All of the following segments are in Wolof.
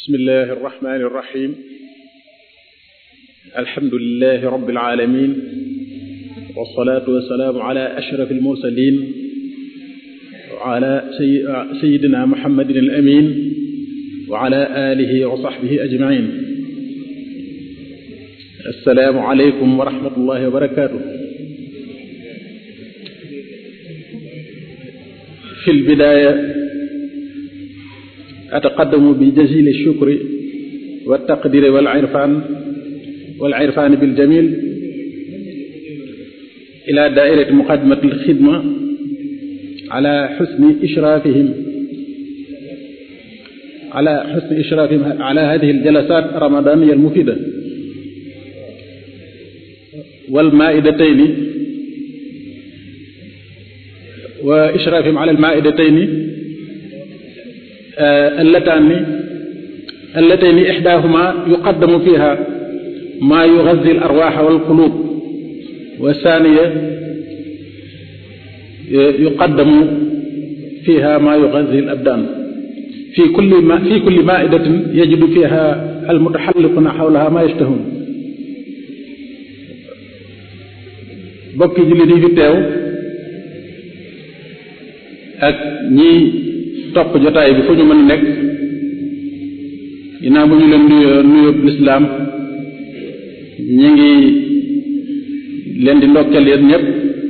bismillahi arrahmani irrahim alhamdulilahi rabbil alamin wassalatu wassalaamu ala ashraf almursalin wa ala sayidina muhammadin al amin wa ala alihi wa sahbihi ajmain assalaamu aleykum wa rahmatullahi wa barakatuh fi lbidaya ataqaddamu bi jazili shukri wa taqdiri wal irfan wal irfan bil jamil ila daairati muqaddimati al xidma ala xusni ishraafihim ala xusni ishraafihim ala hadihi al jalasat ramadaniya al mufida wal maidatayni wa ishraafihim ala al maidatayni allataani allataani ixdaahuma yuqaddamu fiha maa yugazi al arwaax wal quluub wa saaniya yuqaddamu fiha maa yugazi al abdaan fi kulli ma fi kulli maaidatin yajidu fiha al mutaxalliquuna xawlaha maa yashtahuun bokki jullit yi fi teew ak ñi topp jotaay bi fu ñu mën a nekk ginnaaw bu ñu leen nuyoo nuyoo lislaam ñi ngi leen di ndokkeel yéen ñëpp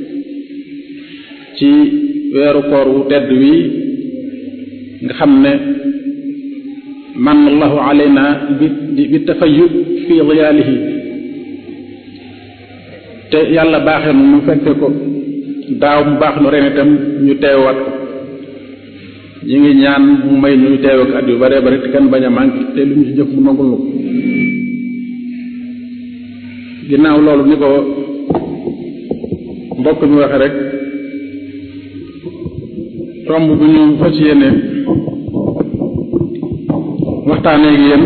ci weeru koor wu tedd wi nga xam ne man allahu alayna bi bi tafayyu fi diyaalihi te yàlla baaxee nu mu fekke ko daaw mu baax nu ren itam ñu teewaat ko ñi ngi ñaan mu may ñu teew ak at yu bare bare te kenn bañ a manqué te lu ñu ci jëf mu nangul nu ko ginnaaw loolu ni ko mbokk mi waxe rek tomb bu ñu fas yéene waxtaanee ak yéen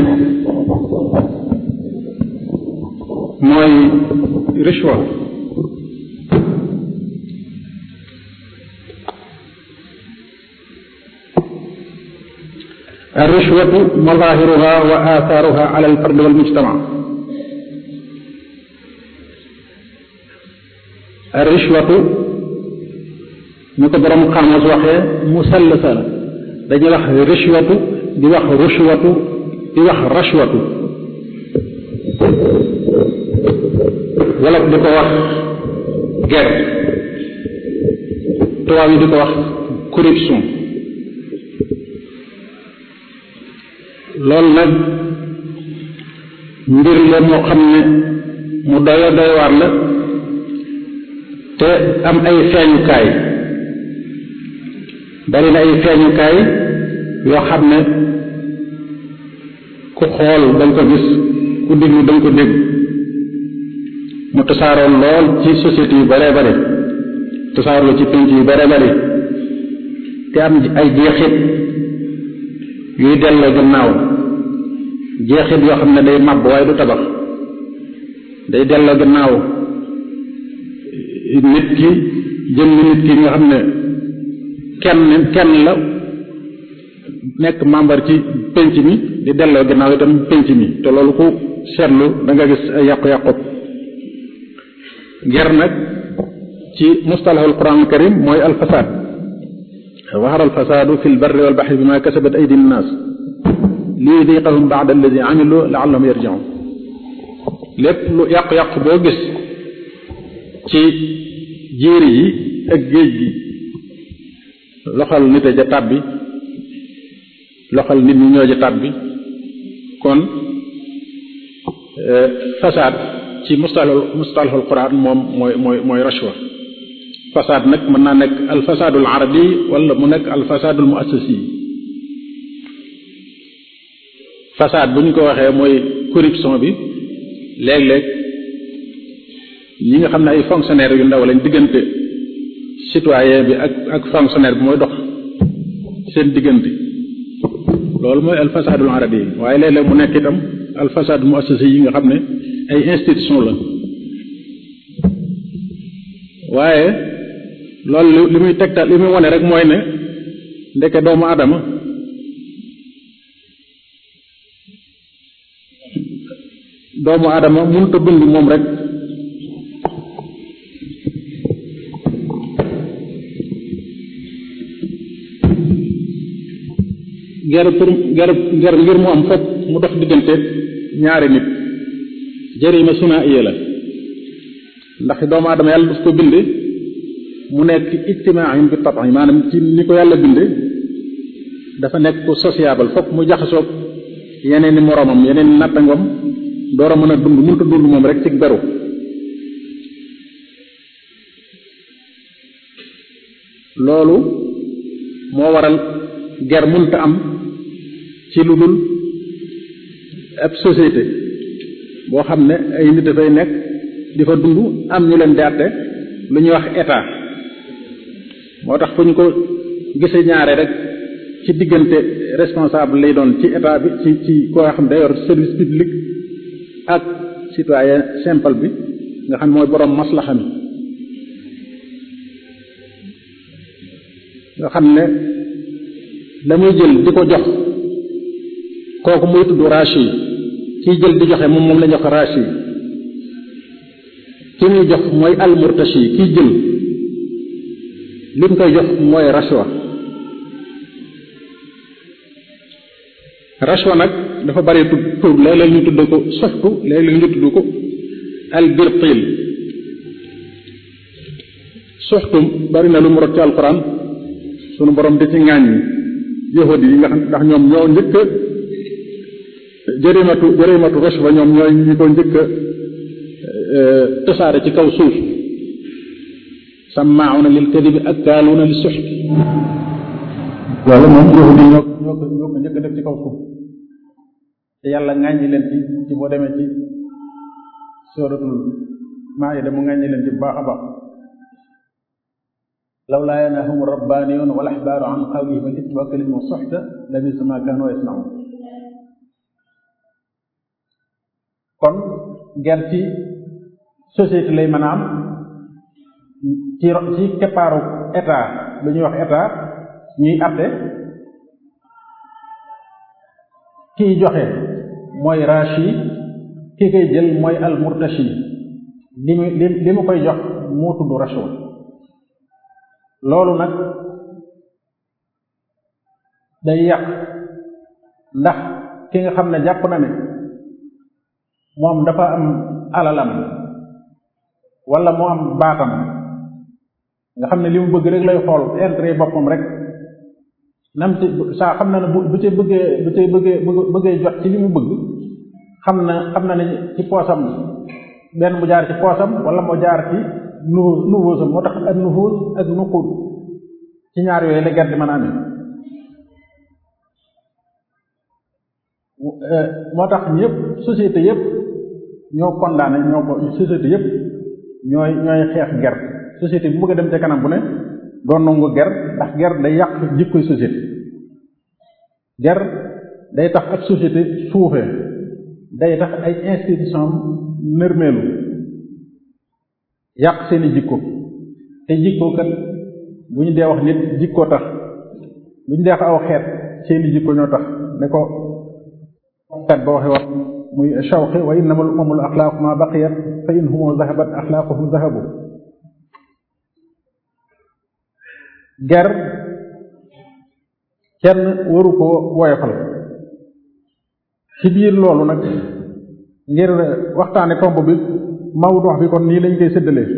mooy rishwa الرشوة مظاهرها وآثارها على الفرد والمجتمع الرشوة ñu ko borom xamas waxee musallasa la dañuy wax rishwatu di wax rushwatu di wax rashwatu wala di ko wax ger tubaab yi di ko wax corruption loolu nag mbir la moo xam ne mu doyo doy waar la te am ay feeñukaay bari na ay feeñukaay yoo xam ne ku xool danga ko gis ku déglu danga ko dégg mu tasaaroon lool ci société yu bare bare tasaaroo ci pénc yu bare bare te am ay jeexit yuy delloo gannaaw jeexit yoo xam ne day màbb waaye du tabax day delloo gannaaw nit ki jëm nit ki nga xam ne kenn kenn la nekk membre ci penc mi di delloo gannaaw itam penc mi te loolu ku seetlu da nga gis ay yàqu-yàqu ger nag ci mustalahul quran karim mooy alfasaad zahara alfasaadu fi lbarri walbaxri bima kasabat aydi nnaas liyudiqahum ba'da alladi amilu la'allahum yarji'un lépp lu yàqu-yàqu boo gis ci jéeri yi ak géej gi loxal nit a ja tàbbi loxal nit ñi ñoo ja tàbbi kon fasaad ci mustalahul mustalahul quran moom mooy mooy mooy rashwa fasaad nag mën naa nekk alfasaadul arabi wala mu nekk alfasaadul muassasi fasaad bu ñu ko waxee mooy corruption bi léeg-léeg ñi nga xam ne ay fonctionnaire yu ndaw lañ diggante citoyen bi ak ak fonctionnaire bi mooy dox seen diggante loolu mooy alfasaadul arabi yi waaye léeg-léeg mu nekk itam alfasaadul muassasi yi nga xam ne ay institution la waaye loolu li muy tegtal li muy wone rek mooy ne ndeke doomu adama doomu aadama mënut a bind moom rek ger pour ger ger ngir mu am fokk mu dox diggante ñaari nit jërima suna iya la ndax doomu aadama yàlla daf ko binde mu nekk ijtimaayin bi tabax maanaam ci ni ko yàlla binde dafa nekk ku sociable fokk mu jaxasoog yeneen ni moroomam yeneen ni nattangom door a mën a dund mënut a dund moom rek ci beru loolu moo waral ger mënta am ci lu dul ab société boo xam ne ay nit dafay nekk di fa dund am ñu leen di àtte lu ñuy wax état moo tax fu ñu ko gisee ñaare rek ci diggante responsable lay doon ci état bi ci ci koo xam ne day yor service public ak citoyen simple bi nga xam mooy boroom maslaxa mi nga xam ne la muy jël di ko jox kooku muy tudd rachi kiy jël di joxe moom moom la jox rachi ki muy jox mooy almurtashi kiy jël li mu koy jox mooy rashwa rashwa nag dafa bari tudd tur léeg-léeg ñu tudd ko soxtu léeg-léeg ñu tudd ko albirtil soxtum bari na lu mu rot ci alquran sunu borom di ci ŋaañ yahudi yi nga xam ndax ñoom ñoo njëkk a jërimatu jërimatu rashwa ñoom ñooy ñi ko njëkk a tasaare ci kaw suuf sammauna lil kadibi akkaaluuna li suxti loolu moom yahudi ñoo ñoo ko ñoo ko njëkk a def ci kaw suuf te yàlla ŋàññi leen ci ci boo demee ci suratul maayida mu ŋàññi leen ci bu baax a baax lawlaa yanahum rabbaaniyuun wal ahbaaru an qawlihim al isma wa kalimu suxta labisa ma kaanu yasnaun kon ger ci société lay mën a am ci ci keppaaru état lu ñuy wax état ñuy atte kiy joxe mooy rashi ki koy jël mooy al murtashi li mu li li mu koy jox moo tudd rashwa loolu nag day yàq ndax ki nga xam ne jàpp na ne moom dafa am alalam wala moo am baatam nga xam ne li mu bëgg rek lay xool intérêt boppam rek nam ci saa xam na ne bu bu ci bëggee bu ci bëggee bëggee jot ci li mu bëgg xam na xam na ne ci poosam benn mu jaar ci poosam wala moo jaar ci nu nuvuusam moo tax ak nuvuus ak nuqud ci ñaar yooyu la ger di mën a amee moo tax ñëpp société yëpp ñoo condamné ñoo ko société yëpp ñooy ñooy xeex ger société bu bëgg a dem ca kanam bu ne doon nangu ger ndax ger day yàq jikkoy société ger day tax ab société suufee day tax ay institution nërmeelu yàq seeni jikko te jikko kat bu ñu dee wax nit jikko tax bu ñu dee wax aw xeet seeni jikko ñoo tax ne ko kat ba waxe wax muy shawqi wa innama al umamul axlaaqu ma baqiyat fa in humu zahabat axlaaquhum zahabu ger kenn waru ko woyofal ci biir loolu nag ngir waxtaane tomb bi mawdu bi kon nii lañ koy séddalee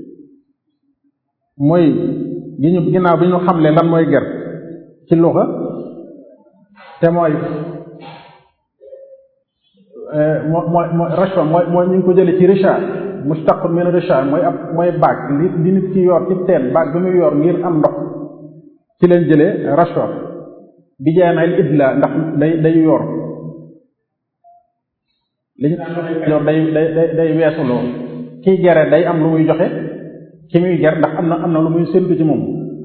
mooy gi ñu ginnaaw bi ñu xamle lan mooy ger ci luxa te mooy moo mooy mooy rashwa mooy mooy ñu ngi ko jële ci richa mustaqun min richa mooy ab mooy baag li li nit ki yor ci teen baag bi muy yor ngir am ndox ci leen jëlee rashwa bi jaay na idla ndax day day yor li ñu daan yor day day day day weesuloo kiy gere day am lu muy joxe ki muy ger ndax am na am na lu muy séntu ci moom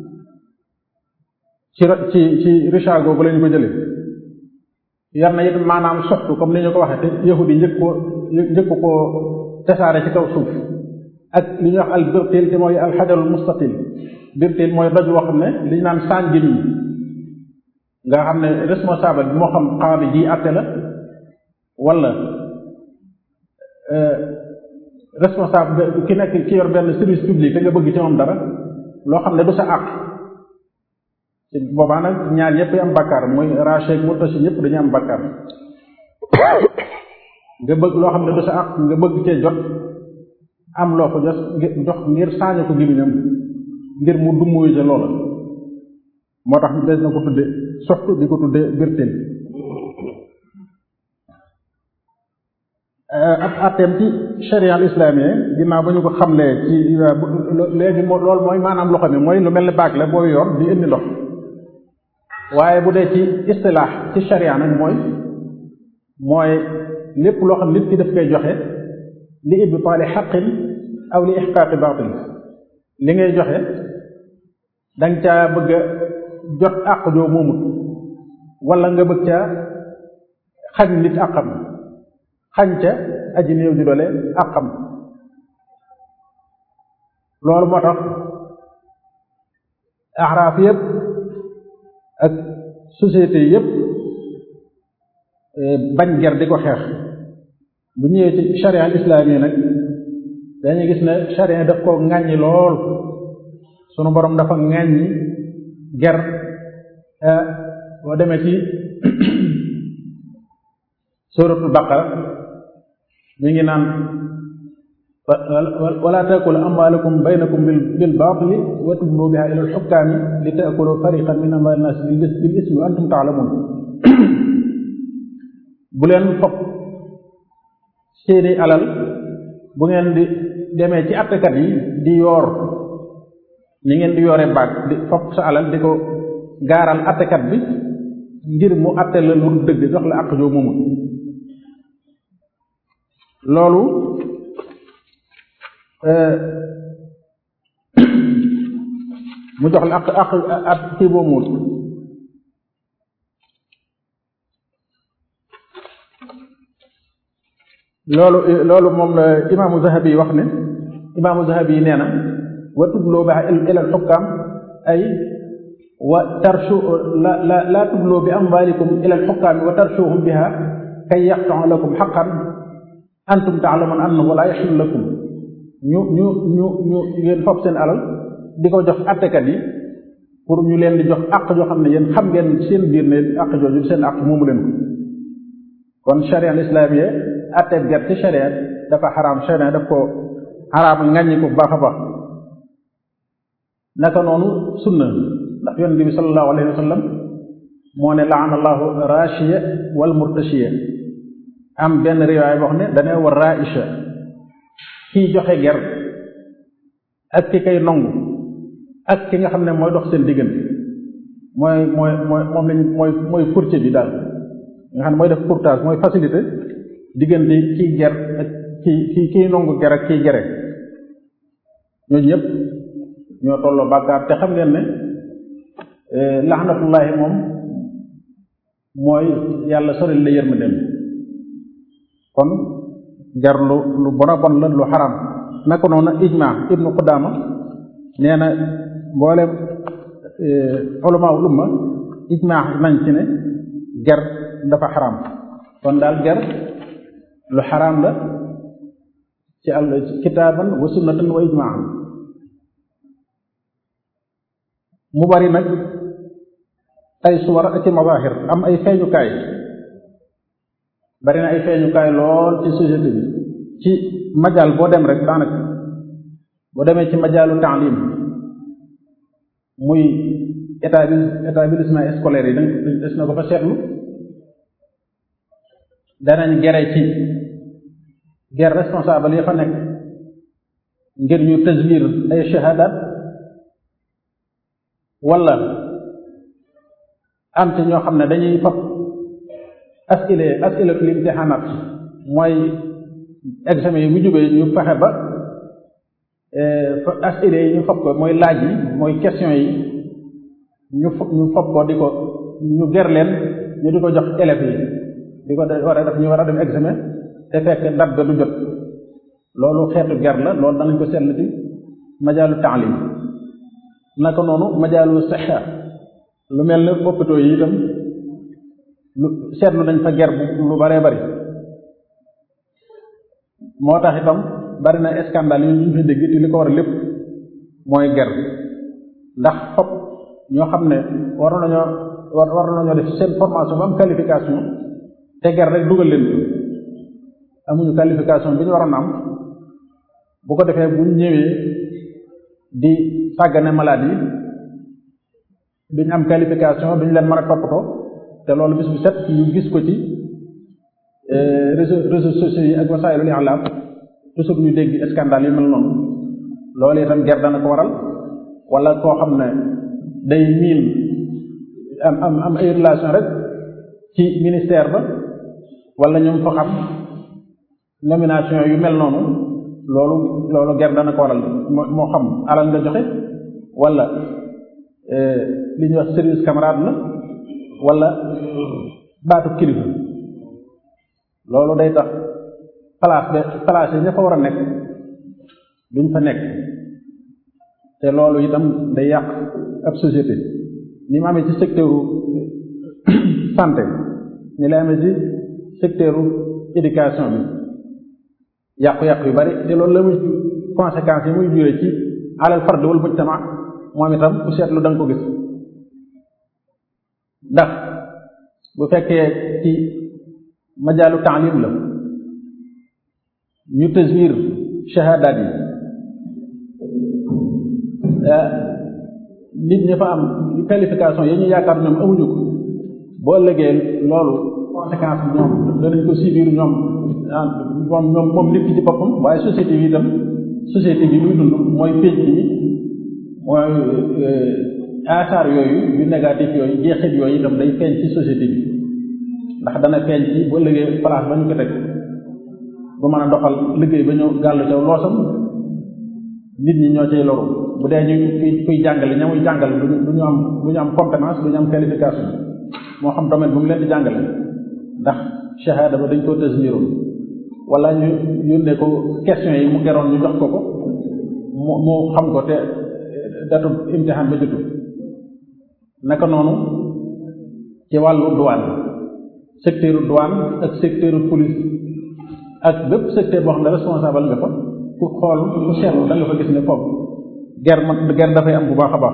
ci ci ci richa googu lañu ko jëlee yar na it maanaam soxtu comme ni ñu ko waxee te yahudi njëkk ko njëkk ko tasaare ci kaw suuf ak li ñuy wax al birtil te mooy al xajarul mustaqil birtil mooy doj woo xam ne li ñu naan saan jën yi nga xam ne responsable bi moo xam xaadi ji àtte la wala responsable ki nekk ki yor benn service public da nga bëgg ci moom dara loo xam ne du sa àq ci boobaa nag ñaar ñëpp am bakkaar mooy raché ak murtashi ñëpp dañu am bakkaar nga bëgg loo xam ne du sa àq nga bëgg cee jot am loo ko jos jox ngir saaña ko gémmiñam ngir mu dummuyu ca loola moo tax des na ko tudde soxtu di ko tudde birtin ab atteem ci sharia al islamiyya ginnaaw ba ñu ko xamlee ci léegi moo loolu mooy maanaam loxo mi mooy lu mel ni baag la boo yor di indi ndox waaye bu dee ci istilaax ci sharia nag mooy mooy lépp loo xam nit ki daf koy joxe li ibtaali xaqin aw li ixqaaqi baatil li ngay joxe danga caa bëgg a jot àq joo moomut wala nga bëgg caa xañ nit àqam xañ ca aji néew ji doole àqam loolu moo tax axraaf yépp ak société yépp bañ ger di ko xeex bu ñëwee ci charia al islaami nag dañuy gis ne charia daf ko ŋàññi lool sunu borom dafa ŋàññi ger boo demee ci suratul baqara mi ngi naan wala taakulu amwaalakum baynakum bil bil baatili wa tudlu biha ila al xukkaami li taakulu fariqan min amwaali naas bil ismi wa antum taalamun bu leen fopp seeni alal bu ngeen di demee ci attekat yi di yoor ni ngeen di yoore baag di fopp sa alal di ko gaaral attekat bi ngir mu atte la lu dëgg jox la àq joo moomul loolu mu jox la àq àq ak kii boo muul loolu loolu moom la imaamu zahabi wax ne imaamu zahabi nee na wa tubloo ba ila alxukkaam ay wa tarshu la la laa tubloo bi amwaalikum ila alxukkaami wa tarshuhum biha kay yaqtau lakum xaqan antum taalamun annahu laa yaxillu lakum ñu ñu ñu ñu ngeen fopp seen alal di ko jox attekat yi pour ñu leen di jox àq joo xam ne yéen xam ngeen seen biir ne àq jooju seen àq moomu leen ko kon charia al islamiyya atteeb ger ci charia dafa xaraam charia daf ko xaraam ngaññi ko bu baax a baax naka noonu sunna ndax yonent bi sallallahu alayhi wa sallam moo ne laana allahu rashiya wal murtashiya am benn riwaay boo xam ne dane war raisha kiy joxe ger ak ki kay nongu ak ki nga xam ne mooy dox seen diggante mooy mooy mooy moom lañ mooy mooy courtier bi daal nga xam ne mooy def courtage mooy facilité diggante kiy ger ak ki ki kiy nongu ger ak kiy gere ñooñu ñëpp ñoo tolloo bàkkaar te xam ngeen ne laxnatullahi moom mooy yàlla soril la yërmandeem kon jar lu lu bon a bon la lu xaram naka noonu ijma ibnu qudama nee na mboolem ulama ul umma ijma nañ ci ne ger dafa xaram kon daal ger lu xaram la ci al kitaaban wa sunnatan wa ijmaan mu bari nag ay suwar ak ci mazahir am ay feeñukaay bari na ay feeñukaay lool ci société bi ci majal boo dem rek daanaka boo demee ci majalu taalim muy état établissement scolaire yi dañ des na ko fa seetlu danañ gere ci ger responsable yi fa nekk ngir ñu taswir ay shahadat wala am ci ñoo xam ne dañuy fab asile asilatul imtixaanaat mooy examen yi bu jubee ñu fexe ba asile yi ñu fab ko mooy laaj yi mooy question yi ñu ñu fab ko di ko ñu ger leen ñu di ko jox élèves yi di ko war a def ñu war a dem examen te fekk date ba du jot loolu xeetu ger la loolu danañ ko seetlu ci majaalu taalim naka noonu majaalu sixa lu mel ne hôpitaux yi itam lu seetlu nañ fa ger bu lu baree bari moo tax itam bari na scandale yi ñu fi dégg te li ko war a lépp mooy ger ndax fop ñoo xam ne war nañoo war war nañoo def seen formation ba am qualification te ger rek dugal leen amuñu qualification bi ñu waroon am bu ko defee buñ ñëwee di sàggane malade yi duñ am qualification duñ leen mën a toppatoo te loolu bis bu set ñu gis ko ci réseaux réseaux sociaux yi ak wasaayilul i'lam toujours ñu dégg scandale yi mel noonu loolu itam ger dana ko waral wala koo xam ne day miin am am am ay relation rek ci ministère ba wala ñoom fa xam nomination yu mel noonu loolu loolu ger dana ko waral moo xam alal nga joxe wala li ñuy wax service camarade la wala baatu kilifa loolu day tax place de place yi ña fa war a nekk duñ fa nekk te loolu itam day yàq ab société ni mu amee ci secteur santé ni la amee ci secteur éducation bi yàqu-yàqu yu bari te loolu la muy conséquences yi muy jure ci alal fard wal mujtama moom itam ku seetlu da nga ko gis ndax bu fekkee ci majaalu taalim la ñu taswir shahadaat yi nit ñi fa am qualification yi ñu yaakaar ñoom amuñu ko boo ëllëgee loolu conséquence bi ñoom danañ ko subir ñoom moom ñoom moom nit ki ci boppam waaye société bi itam société bi luy dund mooy pénc yi mooy asaar yooyu yu négatif yooyu jeexit yooyu itam day feeñ ci société bi ndax dana feeñ ci bu ëllëgee place ba ñu ko teg bu mën a doxal liggéey ba ñu gàll ca loosam nit ñi ñoo cay loru bu dee ñu kuy kuy jàngale ña muy jàngale du ñu am du ñu am compétence du ñu am qualification moo xam domaine bu mu leen di jàngale ndax shahada ba dañ koo tasmiroon wala ñu yónnee ko question yi mu geroon ñu jox ko ko mu mu xam ko te datu imtixaan ba jotul naka noonu ci wàllu douane secteur douane ak secteur police ak bépp secteur boo xam ne responsable nga fa ku xool ku seetlu da nga fa gis ne foofu ger ma ger dafay am bu baax a baax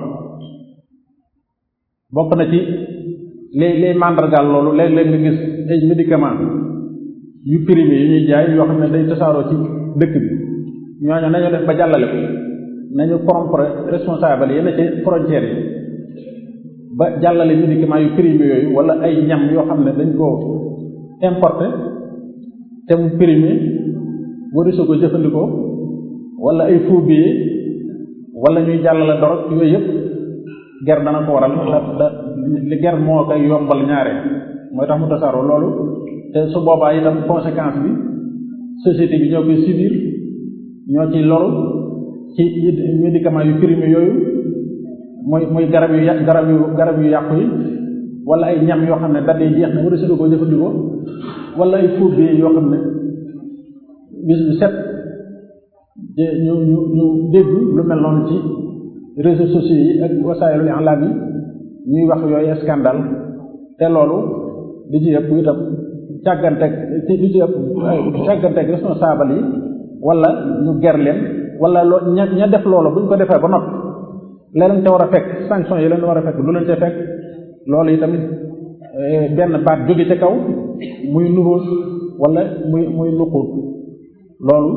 bokk na ci les les mandargaal loolu léeg-léeg nga gis ay médicament yu périmé yu ñuy jaay yoo xam ne day tasaaroo ci dëkk bi ñooñu nañu def ba jàllale ko nañu corrompre responsable yenn ci frontières yi ba jàllale médicament yu périmé yooyu wala ay ñam yoo xam ne dañ ko importé te mu périmé warisu ko jëfandikoo wala ay faux billets wala ñuy jàllale dorog yooyu yëpp ger dana ko waral da da li ger moo koy yombal ñaare mooy tax mu tasaaroo loolu te su boobaa itam conséquence bi société bi ñoo koy subir ñoo ciy loru ci médicament yu périmé yooyu mooy mooy garab yu yàq garab yu garab yu yàqu yi wala ay ñam yoo xam ne date yi jeex na warisu ko jëfandikoo wala ay faux billets yoo xam ne bis bu set ñu ñu ñu dégg lu mel noonu ci réseaux sociaux yi ak wasaayilul i'lam yi ñuy wax yooyu scandale te loolu di ci ëpp itam càgganteeg di ci ëpp càgganteeg responsable yi wala ñu ger leen wala loo ña ña def loolu bu ñu ko defee ba noppi la leen ca war a fekk sanction yi leen war a fekk lu leen ca fekk loolu yi tamit benn baat jóge ca kaw muy nuróos wala muy muy nuquut loolu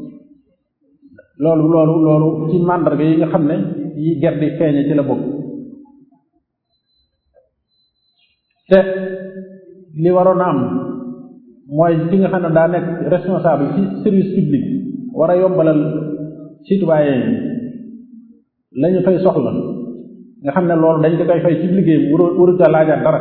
loolu loolu loolu ci màndarga yi nga xam ne yi ger di feeñe ci la bokk te li waroon a am mooy ki nga xam ne daa nekk responsable ci service public war a yombalal citoyen yi la ñu fay soxla nga xam ne loolu dañ ko koy fay ci liggéeyam waru waru ca laajaat dara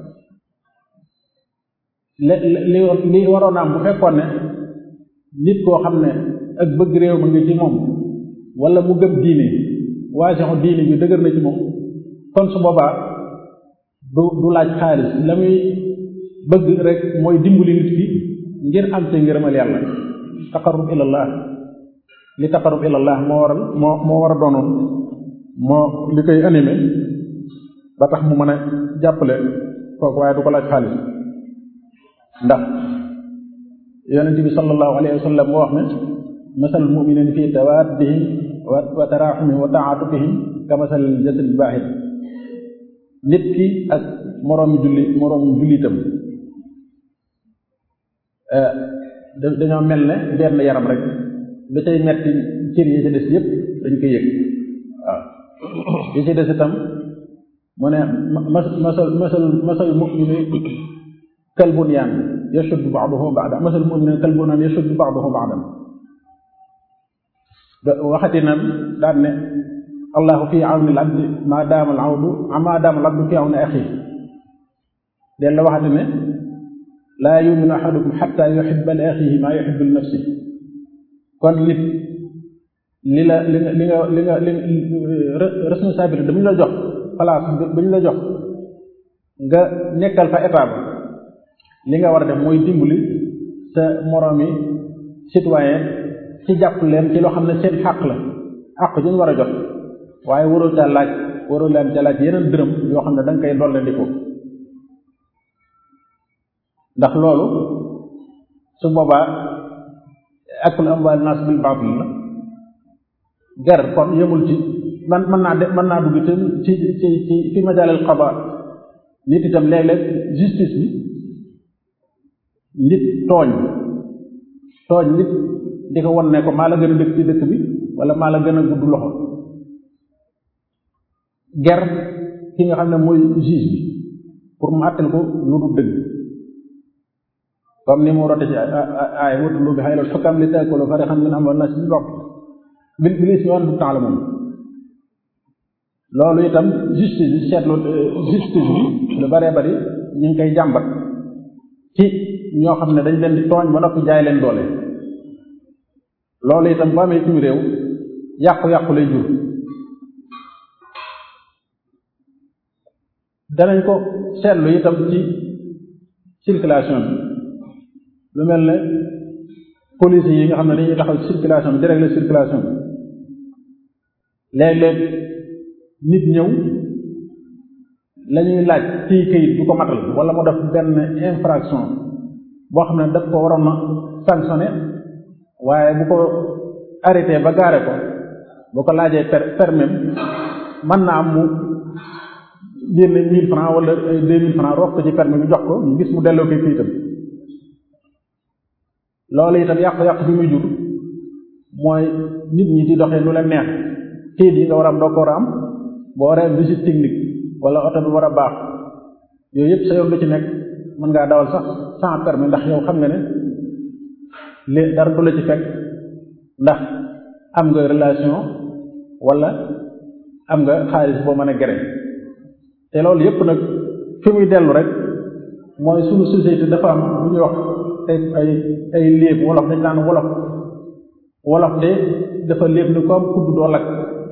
li li li waroon a am bu fekkoon ne nit koo xam ne ak bëgg réew ma ngi ci moom wala mu gëm diine waasixu diine bi dëgër na ci moom kon su boobaa du du laaj xaalis la muy bëgg rek mooy dimbali nit ki ngir am te ngërëmal yàlla taqarrub ilallah li taqarrub ilallah moo waral moo moo war a doonoon moo li koy animé ba tax mu mën a jàppale kooku waaye du ko laaj xaalis ndax yonente bi sallallahu alayhi wa sallam moo wax ne masal muminina fi tawaddihim wa taraxumihim wa taatufihim ka masal jasad baaxid nit ki ak moroomi julli moroomi jullitam dañoo mel ne benn yaram rek da cay metti cër yi ci des yépp dañ koy yëg waaw yi ci des itam mu ne masal masal masal mumini kal bunyaan yashuddu ba'duhu ba'dan masal mumini kal bunyaan yashuddu ba'duhu ba'dan waxati na daan ne allahu fi awni al abdi ma daama al awdu ma daama al abdu fi awni axi den la waxati ne laa yuminu ahadukum xatta yuhibba li axihi ma yuhibbu li nafsi kon nit li la li nga li nga li nga li responsabilité bu ñu la jox place bu ñu la jox nga nekkal fa état ba li nga war a def mooy dimbali sa moroomi citoyen ci jàpp leen ci loo xam ne seen xàq la àq ju ñu war a jot waaye waroo ca laaj waroo leen ca laaj yeneen dërëm yoo xam ne da nga koy dolle di ko ndax loolu su boobaa akul amwaal naas bil baatil la ger kon yëmul ci man mën naa de mën naa dugg itam ci ci ci fi majaalil qada nit itam léeg-léeg justice bi nit tooñ tooñ nit di ko won ne ko maa la gën a dëkk ci dëkk bi wala maa la gën a gudd loxo ger ki nga xam ne mooy juge bi pour mu àttal ko lu dul dëgg comme ni mu rote ci aay watulu bi xaylal xukam li taakulu farixan min amwal nas bil baatil bil bil ismi wa antum taalamuun loolu itam justice bi seetlu justice bi lu baree bari ñu ngi koy jàmbat ci ñoo xam ne dañ leen di tooñ ba noppi jaay leen doole loolu itam bu amee suñu réew yàqu-yàqu lay jur danañ ko seetlu itam ci circulation bi lu mel ne police yi nga xam ne dañuy taxaw circulation bi di régler circulation bi léeg-léeg nit ñëw la ñuy laaj ci këyit du ko matal wala mu def benn infraction boo xam ne daf ko waroon a sanctionné waaye bu ko arrêté ba gaare ko bu ko laajee per permis mën na am mu génne mille francs wala ay deux mille francs roof ko ci permis bi jox ko ñu gis mu delloo koy këyitam loolu itam yàqu-yàqu bi muy jur mooy nit ñi di doxee nu leen neex këyit yi nga war a am doo ko war a am boo waree visite technique wala oto bi war a baax yooyu yëpp sa yoon lu ci nekk mën ngaa dawal sax sans permis ndax yow xam nga ne li dara du la ci fekk ndax am nga relation wala am nga xaalis boo mën a gere te loolu yëpp nag fi muy dellu rek mooy sunu société dafa am lu ñuy wax ay ay ay léeb wolof dañ naan wolof wolof de dafa léeb ni comme kudd doo lakk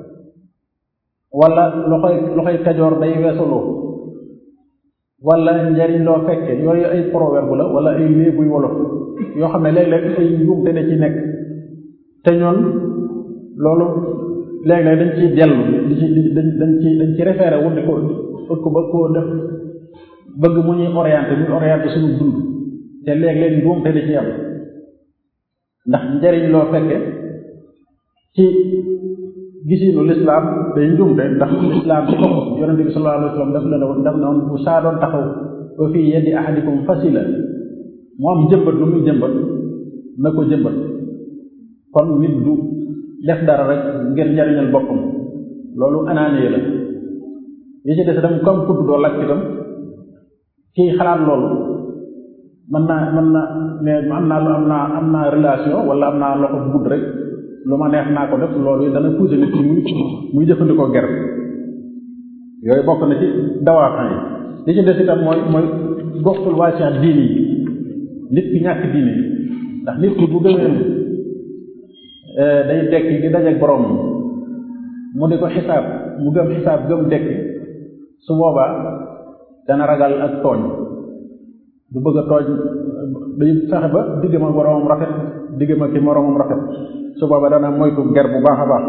wala loxoy loxoy kajoor day weesaloo wala njariñ loo fekke yooyu ay proverbe la wala ay léebuy wolof yoo xam ne léeg-léeg ay njuumte ne ci nekk te ñoon loolu léeg-léeg dañ ciy dellu di ci dañ dañ ci dañ ci référé wu di ko ut ko bëgg koo def bëgg mu ñuy orienté mu orienté suñu dund te léeg-léeg njuumte da ci am ndax njariñ loo fekke ci gisinu lislaam day njuumte ndax lislaam ci bopp yonente bi sallallahu alayhi wa sallam daf la ne woon daf ne woon bu saa doon taxaw ba fii yeddi ahadikum fasila mu am jëmbat lu muy jëmbat na ko jëmbat kon nit du def dara rek ngir njariñal boppam loolu anaanee la yi ci des itam comme kudd doo lakk itam kii xalaat loolu mën naa mën na ne am naa lu am naa am naa relation wala am naa loxo bu gudd rek lu ma neex naa ko def loolu dana pousser nit ki muy muy jëfandikoo ger yooyu bokk na ci dawaaxan yi li ci des itam mooy mooy goxtul waasiat diini yi nit ki ñàkk diine ndax nit ki bu gëmee day dekki di dajeek borom mu di ko xisaab mu gëm xisaab gëm dekki su boobaa dana ragal ak tooñ du bëgg a tooñ day fexe ba diggam ak boromam rafet diggam ak ki moromam rafet su boobaa dana moytu ger bu baax a baax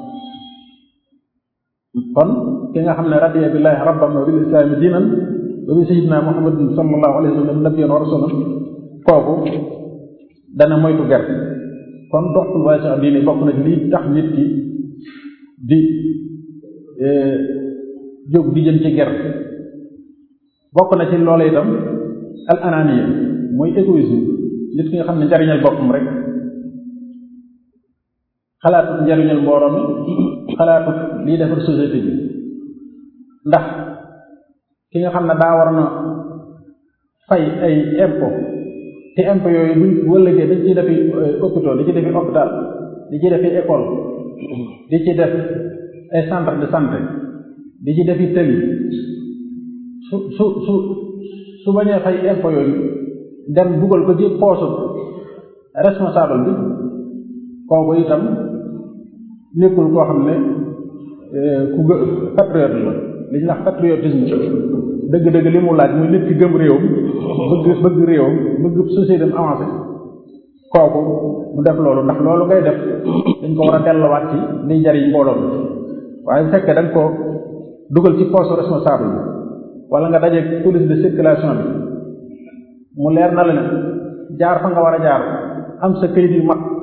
kon ki nga xam ne radiya billahi rabban wa bil islaami diinan wa bi sayyidina muhammadin sallallahu alayhi wa sallam nabiyyan wa rasulan kooku dana moytu ger kon doxul waaye sax diine bokk na ci lii tax nit ki di jóg di jëm ci ger bokk na ci loola itam al ananiya mooy égoïsme nit ki nga xam ne njariñal boppam rek xalaatut njariñal mbooloo mi xalaatut lii defar société bi ndax ki nga xam ne daa war na fay ay impôt te impôt yooyu buñ wëllëgee dañ ciy defi hôpital di ci defi hôpital di ci defi école di ci def ay centre de santé di ci defi tëli su su su su bañee fay impôt yooyu dem dugal ko ci poosu responsable bi kooku itam nekkul koo xam ne ku gë patriote la li ñuy wax patriotisme dëgg-dëgg li mu laaj muy nit ki gëm réewam bëgg bëgg réewam bëgg société am avancé kooku mu def loolu ndax loolu ngay def dañ ko war a delluwaat ci liy jariñ mbooloo mi waaye bu fekkee da nga ko dugal ci poste responsable bi wala nga daje police de circulation bi mu leer na la ne jaar fa nga war a jaar am sa kayit yu mag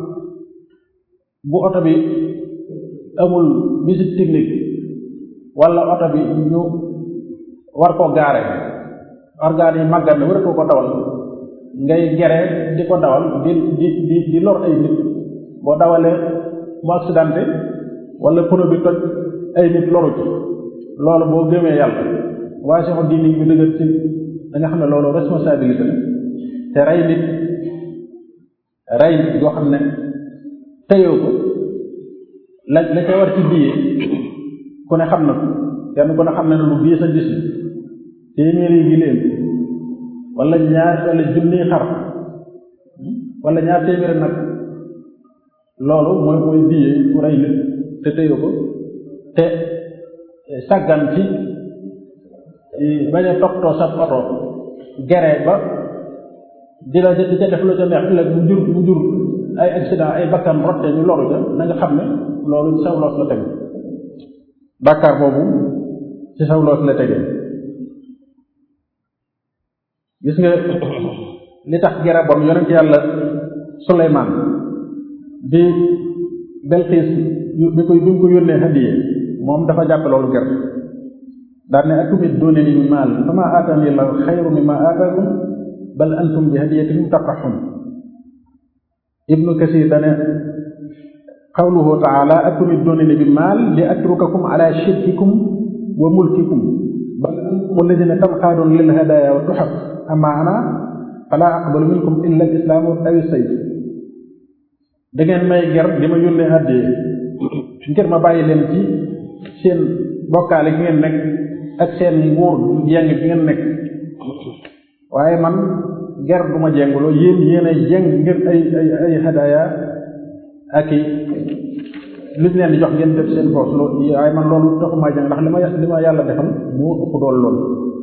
bu oto bi amul visite technique wala oto bi ñu war koo gaare organes yi màggat na war ko ko dawal ngay gere di ko dawal di di di di lor ay nit boo dawalee mu accidenté wala pneu bi toj ay nit loru ci loolu boo gëmee yàlla waaye sama diini bi dëgër ci da nga xam ne loolu responsabilité la te rey nit rey nit yoo xam ne teyoo ko la la ca war ci biyee ku ne xam na ko kenn ku ne xam na ne lu bii sa gis téeméeri giléem wala ñaar wala junniy xar wala ñaar téeméeri nag loolu mooy mooy biyee ku rey nit te teyoo ko te sàggan ci bañ a toppatoo sa oto gere ba di la di ca def lu ca neex ëllëg mu jur mu jur ay accident ay bakkan rotte ñu loru ca na nga xam ne loolu ci saw loos la teg bàkkaar boobu ci saw loos la tege gis nga li tax gere bon yonent yàlla Suleymaan bi Belxiis bi koy bi mu ko yónnee hadiye moom dafa jàpp loolu ger daal ne atumidduunanii bi maal famaa aataanii llaahu xayrun mimmaa aataakum bal antum bi hadiyatikum tafraxun ibnu kasir dane qawluhu taala atumidduunanii bi maal li atrukakum ala shirkikum wa mulkikum bal antum alladina tanqaaduuna lil hadaaya wa tuxaf amma ana fala aqbalu minkum illa al islaamu aw sayf da ngeen may ger di ma yónnee àddee ngir ma bàyyi leen ci seen bokkaale gi ngeen nekk ak seen nguur jeng gi ngeen nekk waaye man ger du ma jenguloo yéen yéen ay jeng ngir ay ay ay hadaaya ak i lu ñu leen di jox ngeen def seen boos loolu waaye man loolu taxumaa jeng ndax li ma li ma yàlla defal moo ëpp dool loolu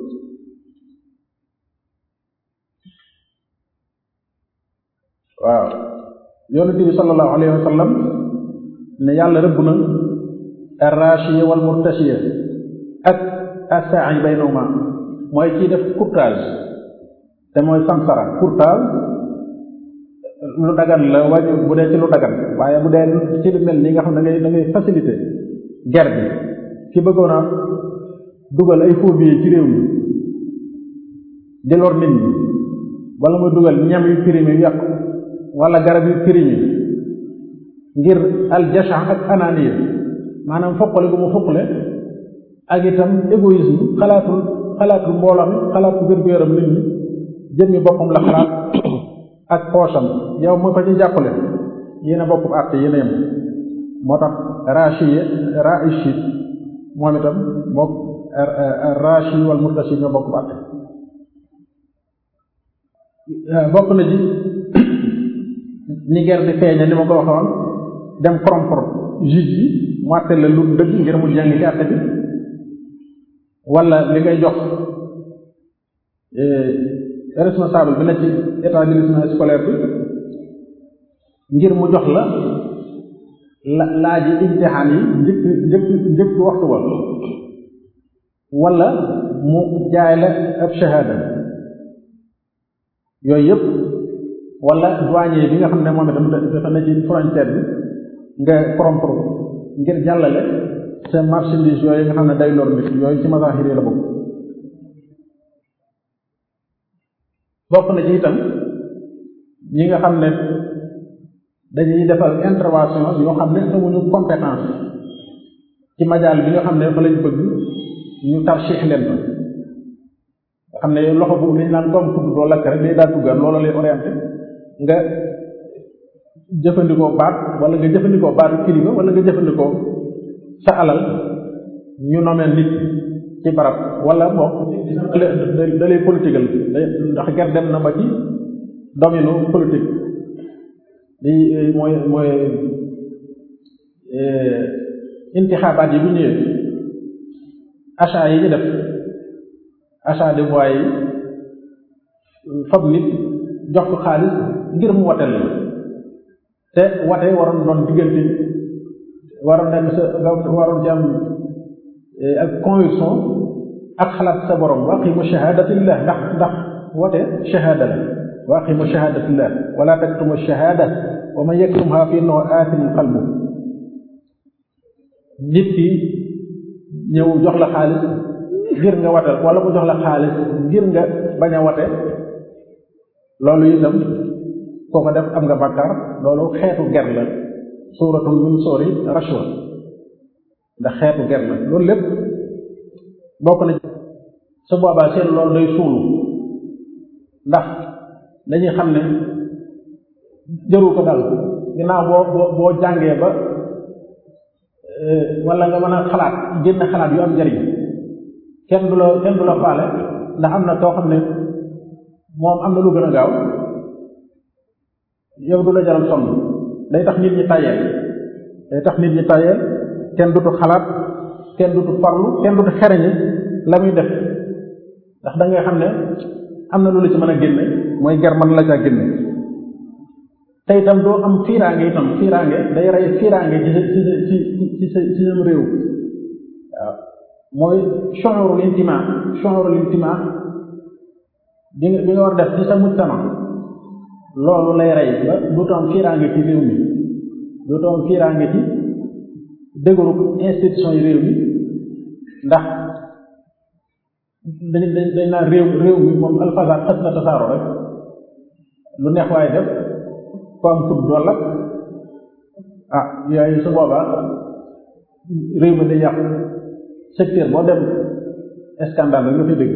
waaw yonente bi sallallahu alayhi wa sallam ne yàlla rëbb na arrachiya wal murtachiya ak assaai baynahuma mooy kii def courtage te mooy samsara courtage lu dagan la wàññi bu dee ci lu dagan waaye bu dee ci lu mel nii nga xam ne da ngay da ngay facilité guerre bi ki bëggoon a dugal ay faux billets ci réew mi di lor nit ñi wala muy dugal ñam yu périmé yu yàqu wala garab yu périmé ngir aljasha ak ananiya maanaam foqale gu mu foqale ak itam égoïsme xalaatul xalaatul mbooloo mi xalaatul wér-gu-yaram nit ñi jëmmi boppam la xalaat ak poosam yow moo ko ci jàppale yéen a bokk àtte yéen a yem moo tax rachiye raichid moom itam mook rachi wal murtachi ñoo bokk àtte bokk na ci ni guerre di feeñe ni ma ko waxoon dem corrompre juge bi mu àtte la lu dëgg ngir mu jàng ci àtte bi wala li ngay jox responsable bi na ci établissement scolaire bi ngir mu jox la la laaji imtixaan yi njëkk njëkk njëkk waxtu wa wala mu jaay la ab shahada yooyu yëpp wala douanier bi nga xam ne moom itam dafa ne ci frontière bi nga corrompre ngir jàllale sa marchandise yooyu nga xam ne day lor nit yooyu ci mazahir yi la bokk bokk na ci itam ñi nga xam ne dañuy defal intervention yoo xam ne amuñu compétence ci majaal bi nga xam ne fa lañ bëgg ñu tarchix leen fa nga xam ne loxo bu liñ naan comme kudd doo lakk rek day daal duggaat loola lay orienté nga jëfandikoo baat wala nga jëfandikoo baatu kilifa wala nga jëfandikoo sa alal ñu nomeel nit ci barab wala bokk da lay politique ndax ger dem na ba ci domaine politique li mooy mooy intixaabaat yi bu ñëwee achat yi ñu def achat de voix yi fab nit jox ko xaalis ngir mu wateel la te wate waroon doon diggante waroon nekk sa nga waroon ci am ak conviction ak xalaat sa borom wa aqimu shahadatillah ndax ndax wate shahada la wa aqimu shahadatillah wala taktumu shahada wa man yaktumha fi innahu aathimun qalbu nit ki ñëw jox la xaalis ngir nga wate wala mu jox la xaalis ngir nga bañ a wate loolu itam koo ko def am nga bàkkaar loolu xeetu ger la suuratul min soori rashwa ndax xeetu ger la loolu lépp bokk na su boobaa seen loolu day suulu ndax dañuy xam ne jëru ko dal ginnaaw boo boo boo jàngee ba wala nga mën a xalaat génn xalaat yu am njariñ kenn du la kenn du la faale ndax am na koo xam ne moom am na lu gën a gaaw yow du la jaral sonn day tax nit ñi tayeel day tax nit ñi tayeel kenn dutu xalaat kenn dutu farlu kenn dutu xereñe la muy def ndax da ngay xam ne am na lu la ci mën a génne mooy ger mën la caa génne te itam doo am fiiraange itam fiiraange day rey fiiraange ci ci ci ci sa ci sam réew waaw mooy shu'urul intima shu'urul intima bi nga bi nga war def ci sa mujtama loolu lay rey ba dootoo am fiiraange ci réew mi dootoo am fiiraange ci dëgëru institution yi réew mi ndax dañ dañ dañ naan réew réew mi moom alfasad xas na tasaaro rek lu neex waaye def ko am tub dool ak ah yooyu su boobaa réew mi day yàqu secteur boo dem scandale rek nga fi dégg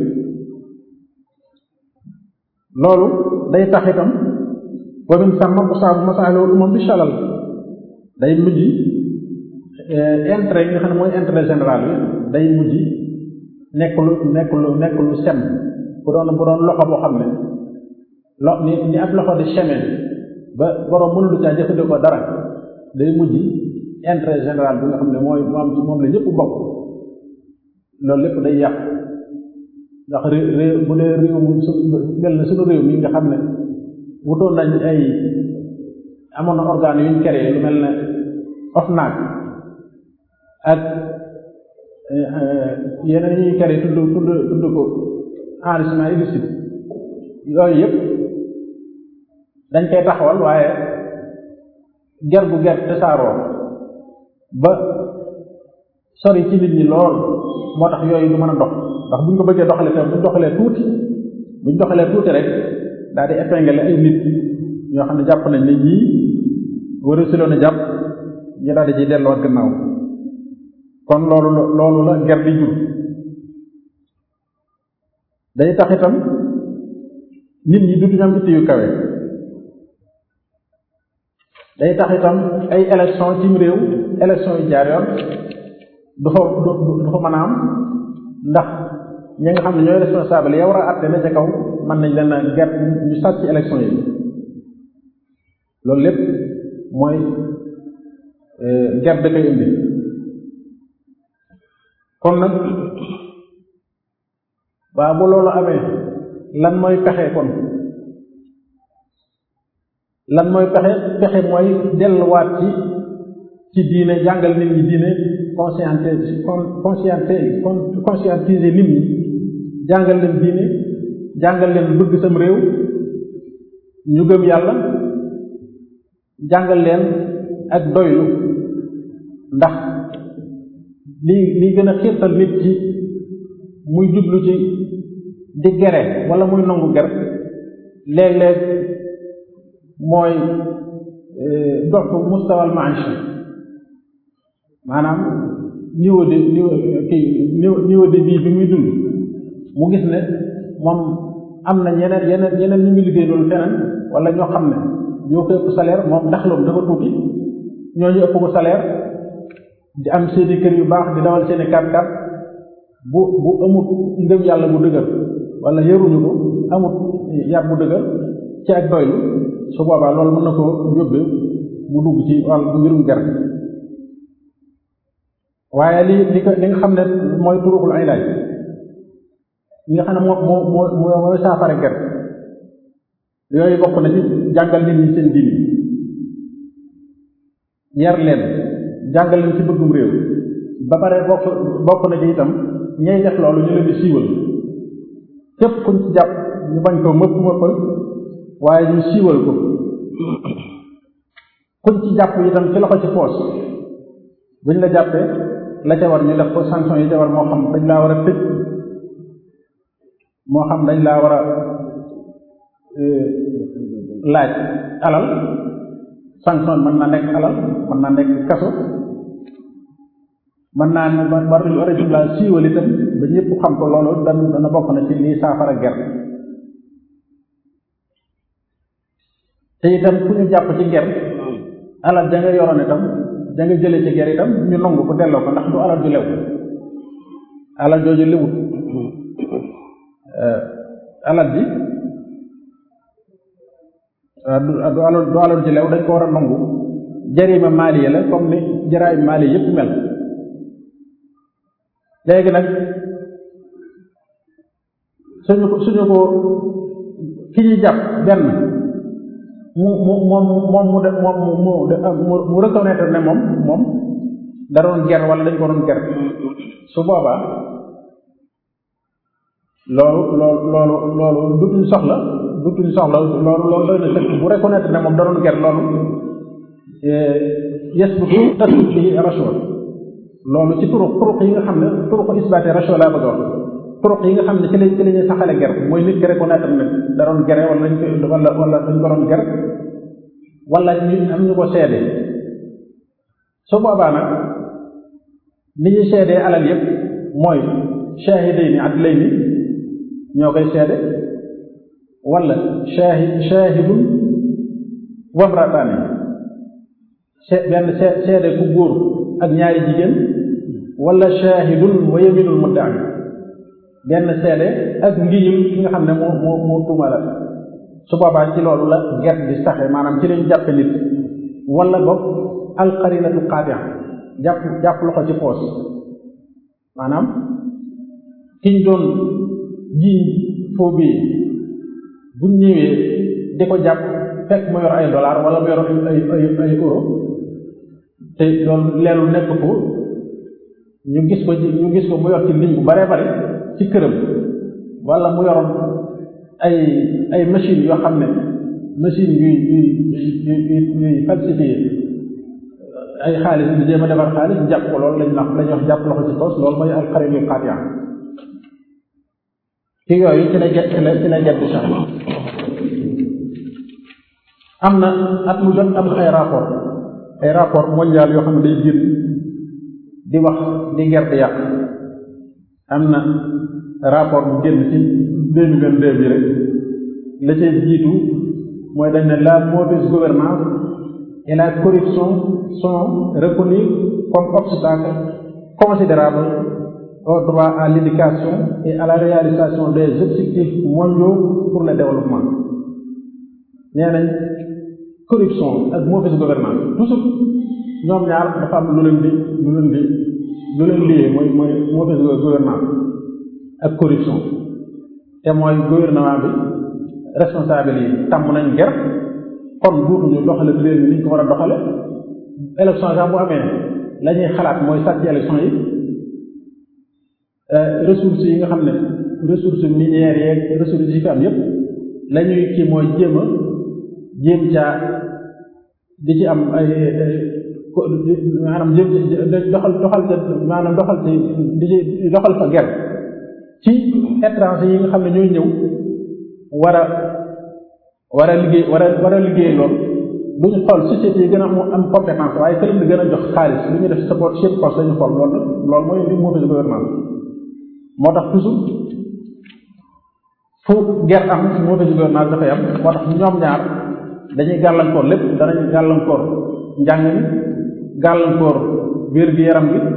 loolu day tax itam wa min sàmma usaabu masaalihul umam bi shalal day mujj intérêt yi nga xam ne mooy intérêt général bi day mujj nekk lu nekk lu nekk lu sem bu doon bu doon loxo boo xam ne lo ni ni ab loxo di chemin ba borom mënulu caa jëfandikoo dara day mujj intérêt général bi nga xam ne mooy moom moom la ñëpp bokk loolu lépp day yàq ndax réew bu dee réew mu su mel na suñu réew mi nga xam ne wutoon nañ ay amoon na organes yu ñu créé lu mel ne OFNAC ak yeneen yi ñuy créé tudd tudd tudd ko enrichissement illicite yooyu yëpp dañ koy taxawal waaye ger gu ger tasaaroo ba sori ci nit ñi lool moo tax yooyu du mën a dox ndax buñ ko bëggee doxalee tam buñ doxalee tuuti buñ doxalee tuuti rek daal di épingler ay nit ñoo xam ne jàpp nañ ne ñii war a siloon a jàpp ñu daal di ciy delluwaat gannaaw kon loolu loolu la ger di jur day tax itam nit ñi dutuñu am itte yu kawe day tax itam ay élection cim réew élection yu jaar yoon du fa du fa mën a am ndax ñi nga xam ne ñooy responsable ya war a àtte na ca kaw mën nañ leen a ger ñu sàcc ci élection yi loolu lépp mooy ger da koy indi kon nag waa bu loolu amee lan mooy pexe kon lan mooy pexe pexe mooy delluwaat ci ci diine jàngal nit ñi diine conscientiser conscientiser conscientiser nit ñi jàngal leen diine jàngal leen bëgg sam réew ñu gëm yàlla jàngal leen ak doylu ndax li li gën a xiirtal nit ci muy jublu ci di gere wala muy nangu ger léeg-léeg mooy doxu mustawal maisha maanaam niveau de niveau kii niveau de vie bi muy dund mu gis ne moom am na ñeneen yeneen yeneen ñu ngi liggéey loolu feneen wala ñoo xam ne ñoo ko ëpp salaire moom ndax loolu dafa tuuti ñooñu ëpp ko salaire di am seeni kër yu baax di dawal seeni kat-kat bu bu amut ngëm yàlla bu dëgër wala yaruñu ko amut yar bu dëgër ci ak doylu su boobaa loolu mën na ko yóbbe mu dugg ci wàll mbirum ger waaye li li ko li nga xam ne mooy turuxul ay laaj li nga xam ne moo moo moo mooy saafara ger yooyu bokk na ci jàngal nit ñi seen diini yar leen jàngal leen ci bëggum réew ba pare bokk bokk na ci itam ñay def loolu ñu leen di siiwal képp kuñ ci jàpp ñu bañ ko mëpp mëppal waaye ñu siiwal ko kuñ ci jàpp itam ci loxo ci poos buñ la jàppee la ca war ñu def ko sanction yi ca war moo xam dañ laa war a tëj moo xam dañ laa war a laaj alal sanction mën naa nekk alal mën naa nekk kaso mën naa ne war war a jumlaa siiwal itam ba ñëpp xam ko loolu dan dana bokk na ci lii saafara ger te itam ku ñu jàpp ci ger alal ja nga yoroon itam ja nga jële ci ger itam ñu nangu ko delloo ko ndax du alal ju lew alal jooju lewut alal ji du du alal du alal ji lew dañ ko war a nangu jarima maaliya la comme ni jaraay maaliya yépp mel léegi nag suñu ko suñu ko ki ñuy jàpp benn mu mu moom moom mu de moom mu mu mu reconnaître ne moom moom da doon ger wala dañ ko doon ger su boobaa loolu loolu loolu loolu dutuñ soxla dutuñ soxla loolu loolu doy na sëkk bu reconnaître ne moom da doon ger loolu yes bu tu tasut bi rachwa loolu ci turuq turuq yi nga xam ne turuq isbaate rachwa laa bëgg a wax turuq yi nga xam ne ci lañ ci la ñuy saxale ger mooy nit ki reconnaître ne da doon gere wala dañ ko wala wala dañ ko doon ger wala ñu am ñu ko seede su boobaa nag ni ñuy seedee alal yëpp mooy shahidayni adlayni ñoo koy seede wala shahid shahidun wamrataani benn seede ku góor ak ñaari jigéen wala shahidun wa yaminul mudda'i benn seede ak ngiñul ki nga xam ne moo moo moo tuumala su boobaa ci loolu la ger di saxe maanaam ci lañ jàppe nit wala boog alqarinatu qaati'a jàpp jàpp loxo ci poos maanaam kiñ doon jiiñ foo bii buñ ñëwee di ko jàpp fekk mu yor ay dollar wala mu yor ay ay ay euro te loolu leelu nekk ko ñu gis ko ñu gis ko mu yor ci lim bu bare bare ci këram wala mu yoroon ay ay machine yoo xam ne machine yuy yuy yuy yuy falsifié ay xaalis di jéem a defar xaalis jàpp ko loolu lañ wax lañuy wax jàpp loxo ci poos loolu mooy alxarin yu xaat yaa ci yooyu ci la get ci la ci la get di sax am na at mu jot am ay rapport ay rapport mondial yoo xam ne day génn di wax di ger di yàq am na rapport bu génn ci deux mille vingt deux bi rek la cay jiitu mooy dañ ne la mauvaise gouvernance et la corruption sont reconnues comme obstacle considérable au droit à l'éducation et à la réalisation des objectifs mondiaux pour le développement nee nañ corruption ak mauvaise gouvernance toujours ñoom ñaar dafa am lu leen di lu leen di lu leen liyee mooy mooy mauvaise gouvernance ak corruption te mooy gouvernement bi responsable yi tàmm nañ ger kon duutuñu doxale réew mi ni ñu ko war a doxale élection sax bu amee la ñuy xalaat mooy sàcc élection yi ressources yi nga xam ne ressources minières yeeg ressources yi fi am yépp la ñuy kii mooy jéem a jéem caa di ci am ay maanaam jéem doxal doxal ca maanaam doxal ci di ci doxal fa ger ci étranger yi nga xam ne ñooy ñëw war a war a liggéey war a war a liggéey lool duñu xool société yi gën a am compétence waaye këram di gën a jox xaalis lu ñu def support chef poste lañu xool loolu loolu mooy li mauvaise gouvernance moo tax toujours fu guerre am mauvaise gouvernance dafay am moo tax ñoom ñaar dañuy gàllankoor lépp danañ gàllankoor njàng mi gàllankoor wér gi yaram gi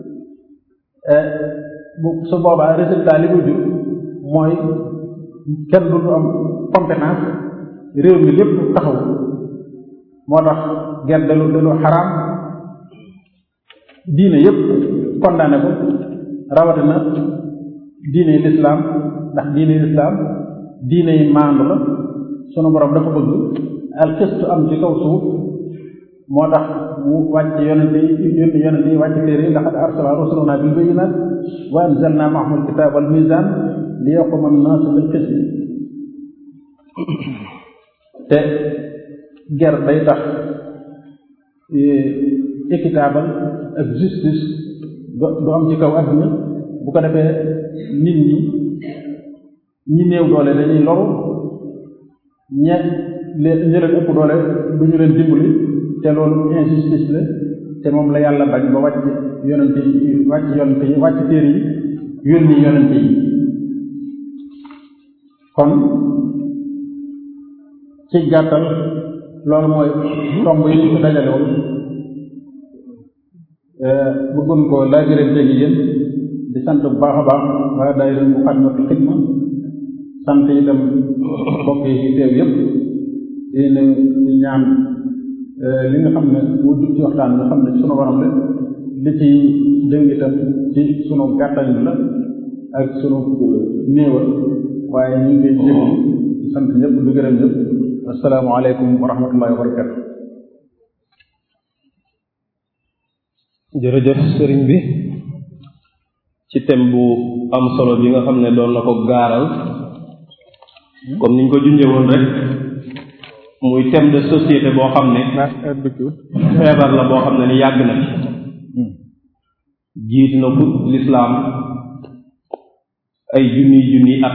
bu su boobaa résultat li muy jur mooy kenn du am compétence réew mi lépp taxaw moo tax guerre de lu de lu xaraam diine yépp condamné ko rawatina diine lislaam ndax diine lislaam diine yi maandu la sunu borom dafa bëgg alxistu am ci kaw suuf moo tax mu wàcc yonente yi yónni yonente yi wàcc téere yi laqad arsala rusulana bil bayyinat wa anzalna ma'ahum alkitaba wal mizan li yaquma annaasu bil qist te ger day tax équitable ak justice du am ci kaw adduna bu ko defee nit ñi ñi néew doole dañuy loru ñe leen ñi leen ëpp doole du ñu leen dimbali te loolu injustice la te moom la yàlla bañ ba wàcc yonente yi wàcc yonente yi wàcc téere yi yónni yonente yi kon ci gàttal loolu mooy tomb yi ñu ko dajale woon bëggoon ko laajërante gi yéen di sant bu baax a baax waa daayira Muxaddamatul Xidma sant itam mbokk yi teew yépp di ne di ñaan li nga xam ne moo jub ci waxtaan nga xam ne sunu borom la li ci dëng itam ci sunu gàttañ la ak sunu néewal waaye ñu ngi koy jéggi di sant ñëpp di gërëm ñëpp asalaamaaleykum wa rahmatullahi wa barakatu jërëjëf sëriñ bi ci thème bu am solo bi nga xam ne doon na ko gaaral comme niñ ko junjee woon rek muy thème de société boo xam ne feebar la boo xam ne ni yàgg na fi jiit na ko lislaam ay junniy junniy at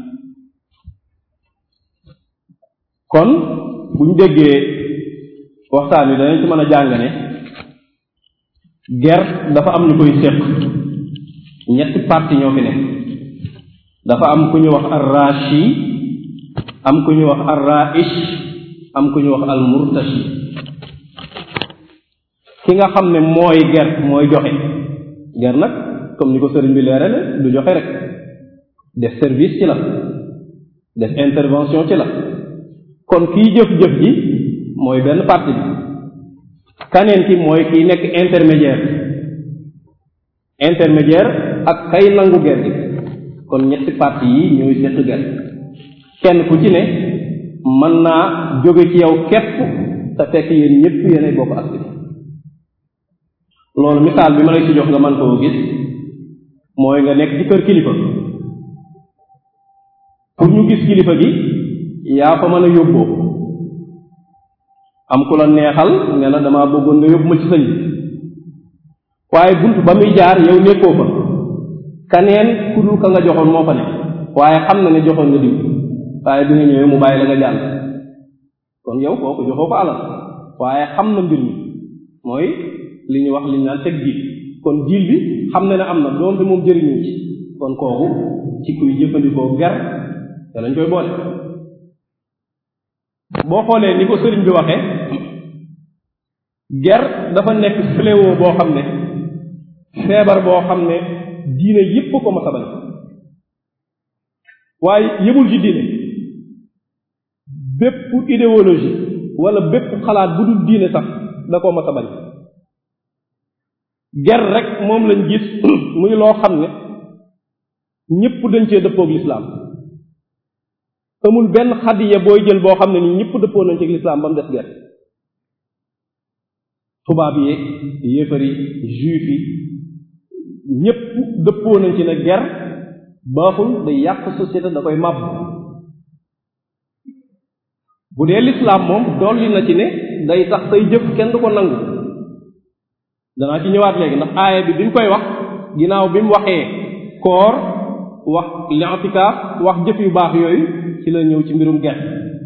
kon buñ déggee waxtaan wi danañ ci mën a jàng ne ger dafa am ñu koy séq ñetti parti ñoo fi ne dafa am ku ñu wax arrashi am ku ñu wax arraish am ku ñu wax almurtashi ki nga xam ne mooy ger mooy joxe ger nag comme ni ko sëriñ bi leerale du joxe rek def service ci la def intervention ci la kon kiy jëf-jëf ji mooy benn parti bi kaneen ki mooy kiy nekk intermédiaire intermédiaire ak kay nangu ger gi kon ñetti parti yi ñooy seq ger kenn ku ci ne mën naa jóge ci yow képp te fekk yéen ñëpp yéenay bokk ak loolu misaal bi ma lay ci jox nga mën koo gis mooy nga nekk ci kër kilifa pour ñu gis kilifa gi yaa fa mën a yóbboo am ku la neexal ne la damaa bëggoon nga yóbbu ma ci sëñ bi waaye bunt ba muy jaar yow nekkoo fa kaneen ku dul ka nga joxoon moo fa ne waaye xam na ne joxoon nga diw waaye bi nga ñëwee mu bàyyi la nga jàll kon yow kooku joxoo ko alal waaye xam na mbir mi mooy li ñu wax li ñu naan teg jiit kon jiil bi xam na ne am na doonte moom jëriñu ci kon kooku ci kuy jëfandikoo ger te lañ koy boole boo xoolee ni ko sëriñ bi waxee ger dafa nekk fléau boo xam ne feebar boo xam ne diine yépp ko ma sabal waaye yëmul ci diine bépp idéologie wala bépp xalaat bu dul diine sax da koo ma sabal ger rek moom lañ gis muy loo xam ne ñépp dañ cee dëppoog lislaam amul benn xadiya booy jël boo xam ne ni ñëpp dëppoo nañ ci lislaam ba mu des ger tubaab yi yéefar yi juif yi ñëpp dëppoo nañ ci ne ger baaxul day yàq société da koy màbb bu dee lislaam moom dolli na ci ne day tax say jëf kenn du ko nangu danaa ci ñëwaat léegi ndax aaya bi bi mu koy wax ginnaaw bi mu waxee koor wax li'tikaaf wax jëf yu baax yooyu ci la ñëw ci mbirum ger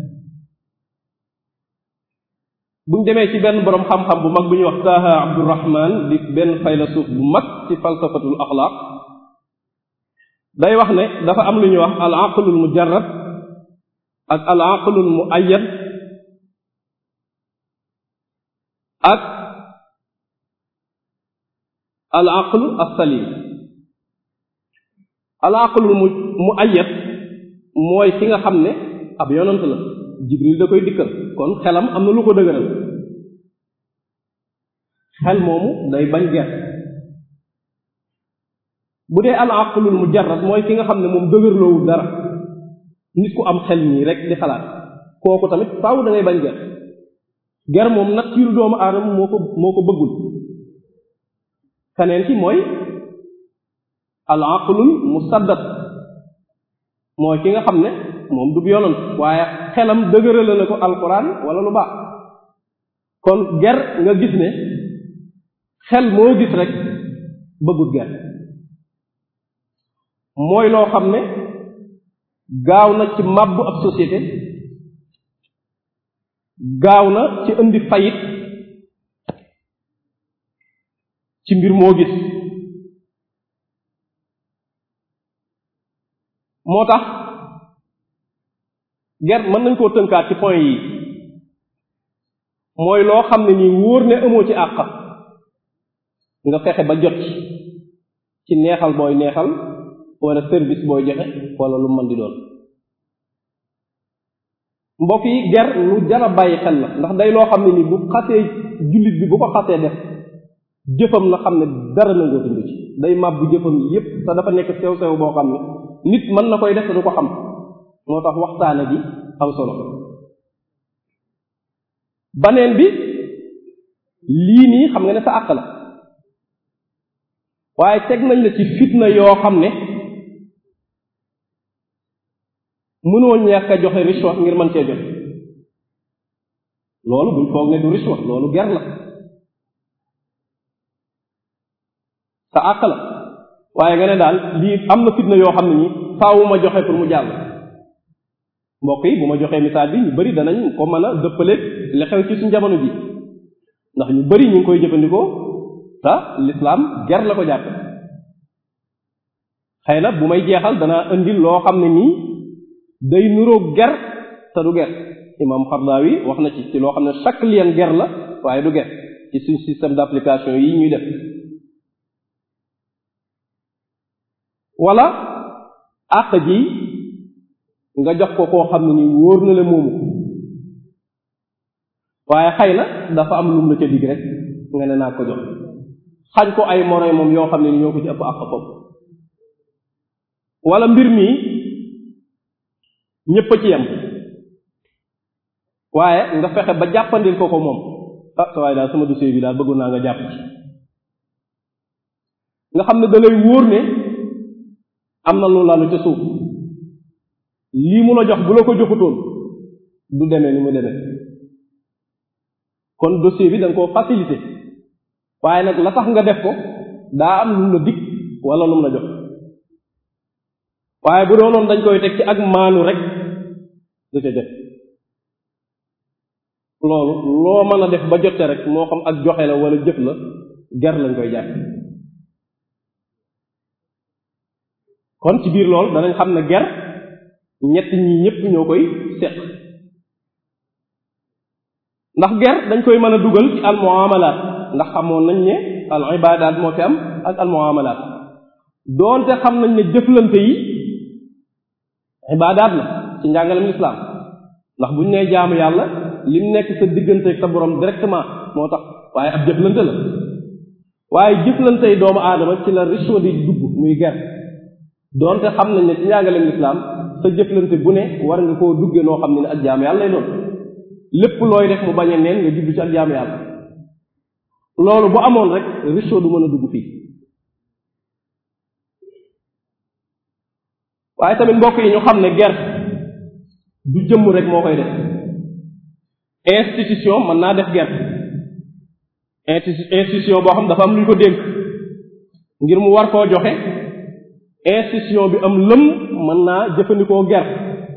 buñ demee ci benn boroom xam-xam bu mag bu ñuy wax Taha Abdurrahman di benn faylasuuf bu mag ci falsafatul axlaaq day wax ne dafa am lu ñuy wax al aqlul mujarrad ak al aqlul muayyad ak al aqlu as-salim al aqlul mu muayyad mooy ki nga xam ne ab yonant la jibril da koy dikkal kon xelam am na lu ko dëgëral xel moomu day bañ ger bu dee al aqlul mujarrad mooy ki nga xam ne moom dëgërloowul dara nit ku am xel nii rek di xalaat kooku tamit faaw da ngay bañ ger ger moom nature doomu aadama moo ko moo ko bëggul keneen ki mooy al aqlul musaddad mooy ki nga xam ne moom du yonant waaye xelam dëgërale na ko alquran wala lu baax kon ger nga gis ne xel moo gis rek bëggut ger mooy loo xam ne gaaw na ci màbbu ab société gaaw na ci indi fayit ci mbir moo gis moo tax ger mën nañ koo tënkaat ci point yi mooy loo xam ne nii wóor ne amoo ci àq nga fexe ba jot ci ci neexal booy neexal wala service booy joxe wala lu mën di doon mbokk yi ger lu jara bàyyi xel la ndax day loo xam ne nii bu xasee jullit bi bu ko xasee def jëfam na xam ne dara nangoo dund ci day màbbu jëfam yépp te dafa nekk sew sew boo xam ne nit mën na koy def te du ko xam moo tax waxtaane bi am solo baneen bi lii nii xam nga ne sa àq la waaye teg nañ la ci fitna yoo xam ne mënoo ñàkk a joxe richwa ngir mën cee jot loolu buñ foog ne du richwa loolu ger la sa àq la waaye nga ne daal lii am na fitna yoo xam ne nii faawu ma joxe pour mu jàll mbokk yi bu ma joxee misaal bi ñu bari danañ ko mën a dëppaleeg li xew ci suñ jamono ji ndax ñu bari ñu ngi koy jëfandikoo te l'islam ger la ko jàppe xëy na bu may jeexal danaa indi loo xam ne nii day nuroog ger te du ger imam Xardaawi wax na ci ci loo xam ne chaque lien ger la waaye du ger ci suñ système d'application yi ñuy def wala àq ji nga jox ko koo xam ne nii wóor na la moomu waaye xëy na dafa am lum la ca digg rek nga ne naa ko jox xañ ko ay moroy moom yoo xam ne ni ñoo ko ci ëpp àq foofu wala mbir mi ñépp a ci yem waaye nga fexe ba jàppandil ko ko moom ah sa waaye daal sama dossier bi daal bëggoon naa nga jàpp ci nga xam ne da lay wóor ne am na lu lalu ca suuf lii mu la jox bu la ko joxutoon du demee ni mu demee kon dossier bi da nga koo facilité waaye nag la tax nga def ko daa am lu la dig wala lu mu la jox waaye bu doonoon dañ koy teg ci ak maanu rek du ca jot loolu loo mën a def ba jote rek moo xam ak joxe la wala jëf la ger lañ koy jàpp kon ci biir loolu danañ xam ne ger ñett ñi ñépp ñoo koy seq ndax ger dañ koy mën a dugal ci al muamalaat ndax xamoon nañ ne al ibadaat moo fi am ak al muamalaat doonte xam nañ ne jëflante yi ibadaat la ci njàngalem lislaam ndax buñ nee jaamu yàlla lim nekk sa diggante ak sa borom directement moo tax waaye ab jëflante la waaye jëflante yi doomu aadama ci la richot di dugg muy ger doonte xam nañ ne ci njàngalem lislaam sa jëflante bu ne war nga koo dugge noo xam ne ne ak jaamu yàlla lay doon lépp looy def mu bañ a neen nga jublu ci ak jaamu yàlla loolu bu amoon rek richot du mën a dugg fii waaye tamit mbokk yi ñu xam ne ger du jëmm rek moo koy def institution mën naa def guerre institution boo xam dafa am lu ñu ko dénk ngir mu war koo joxe institution bi am lëm mën naa jëfandikoo guerre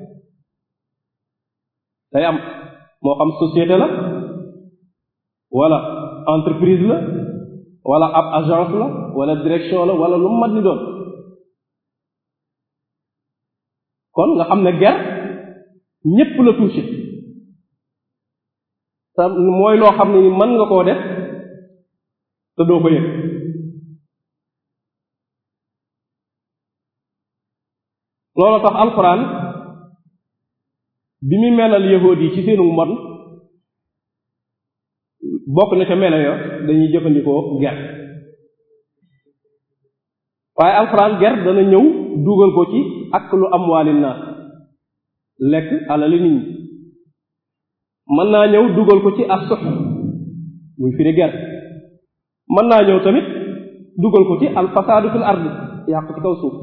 day am moo xam société la wala entreprise la wala ab agence la wala direction la wala lu mu mat ni doon kon nga xam ne guerre ñépp la touché te mooy loo xam ne ni mën nga koo def te doo ko yëg loolu tax alxuraan bi mu melal yahuud yi ci seenu mbon bokk na ca melo yo dañuy jëfandikoo ger waaye alxuraan ger dana ñëw dugal ko ci ak lu am waalin naa lekk alali nit ñi mën naa ñëw dugal ko ci as sox muy firi ger mën naa ñëw tamit dugal ko ci alfasaadu fil ardi yàq ci kaw suuf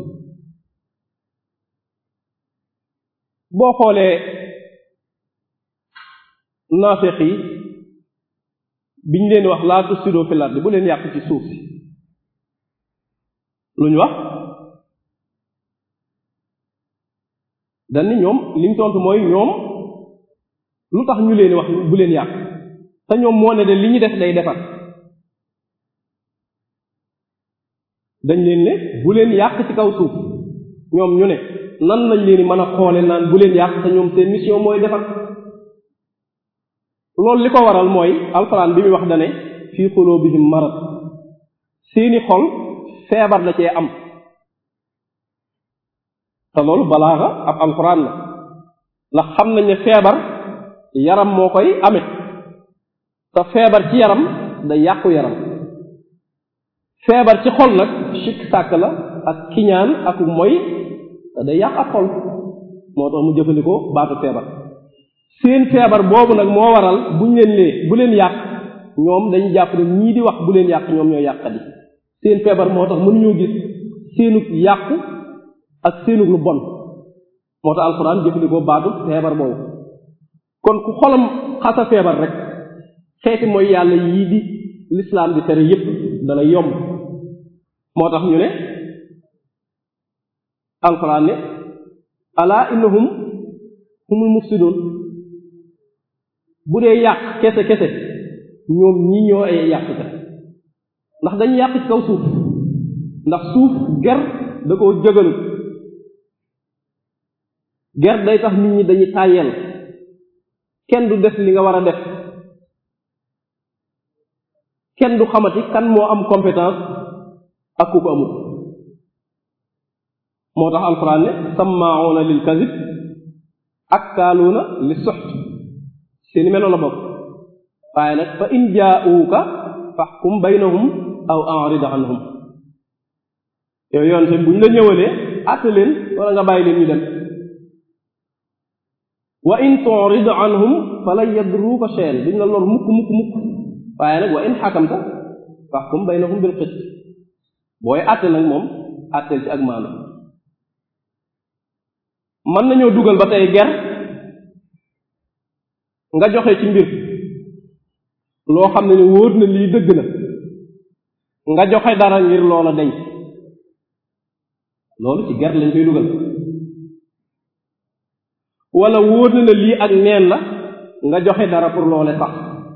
boo xoolee naafeq yi biñ leen wax laa tufsidu fil ardi bu leen yàq ci suuf si lu ñu wax dañ ni ñoom liñ tontu mooy ñoom lu tax ñu leen wax bu leen yàq te ñoom moo ne de li ñu def day defar dañ leen ne bu leen yàq ci kaw suuf ñoom ñu ne nan lañ leen mën a xoole naan bu leen yàq te ñoom seen mission mooy defar loolu li ko waral mooy alxuraan bi muy wax dane fii xulubihim marad seeni xol feebar da cee am te loolu balaaxa ab alxuraan la ndax xam nañ ne feebar yaram moo koy ame te feebar ci yaram day yàqu yaram feebar ci xol nag sikk sàkk la ak kiñaan ak moy te day yàq ak xol moo tax mu jëfandikoo baatu feebar seen feebar boobu nag moo waral buñ leen lee bu leen yàq ñoom dañu jàpp ne ñii di wax bu leen yàq ñoom ñoo yàq di seen feebar moo tax mënuñoo gis seenug yàqu ak seenug lu bon moo tax alxuraan jëfandikoo baatu feebar boobu kon ku xolam xasa feebar rek xeeti mooy yàlla yii di lislaam di tere yépp dana yomb moo tax ñu ne alxuraan ne ala innahum humul mufsidun bu dee yàq kese kese ñoom ñi ñoo ay yàqkat ndax dañu yàq ci kaw suuf ndax suuf ger da koo jëgalu ger day tax nit ñi dañuy tàyyeel kenn du def li nga war a def kenn du xamati kan moo am compétence ak ku ko amul moo tax alxuraan ne sammaawuna lil kazib akkaaluuna li suxt seeni melo la bokk waaye nag fa in jaauuka faxkum baynahum aw arid anhum yow yoon te buñ la ñëwalee àtte leen wala nga bàyyi leen ñu dem wa in turid anhum falan yadruuka shay'an duñ la lor mukk mukk mukk waaye nag wa in xakamta faxkum baynahum bil qist booy àtte nag moom àtteel ci ak maanu mën nañoo dugal ba tey ger nga joxe ci mbir loo xam ne ni wóor na lii dëgg na nga joxe dara ngir loola deñ loolu ci ger lañ koy dugal wala wóor na la lii ak neen la nga joxe dara pour loole sax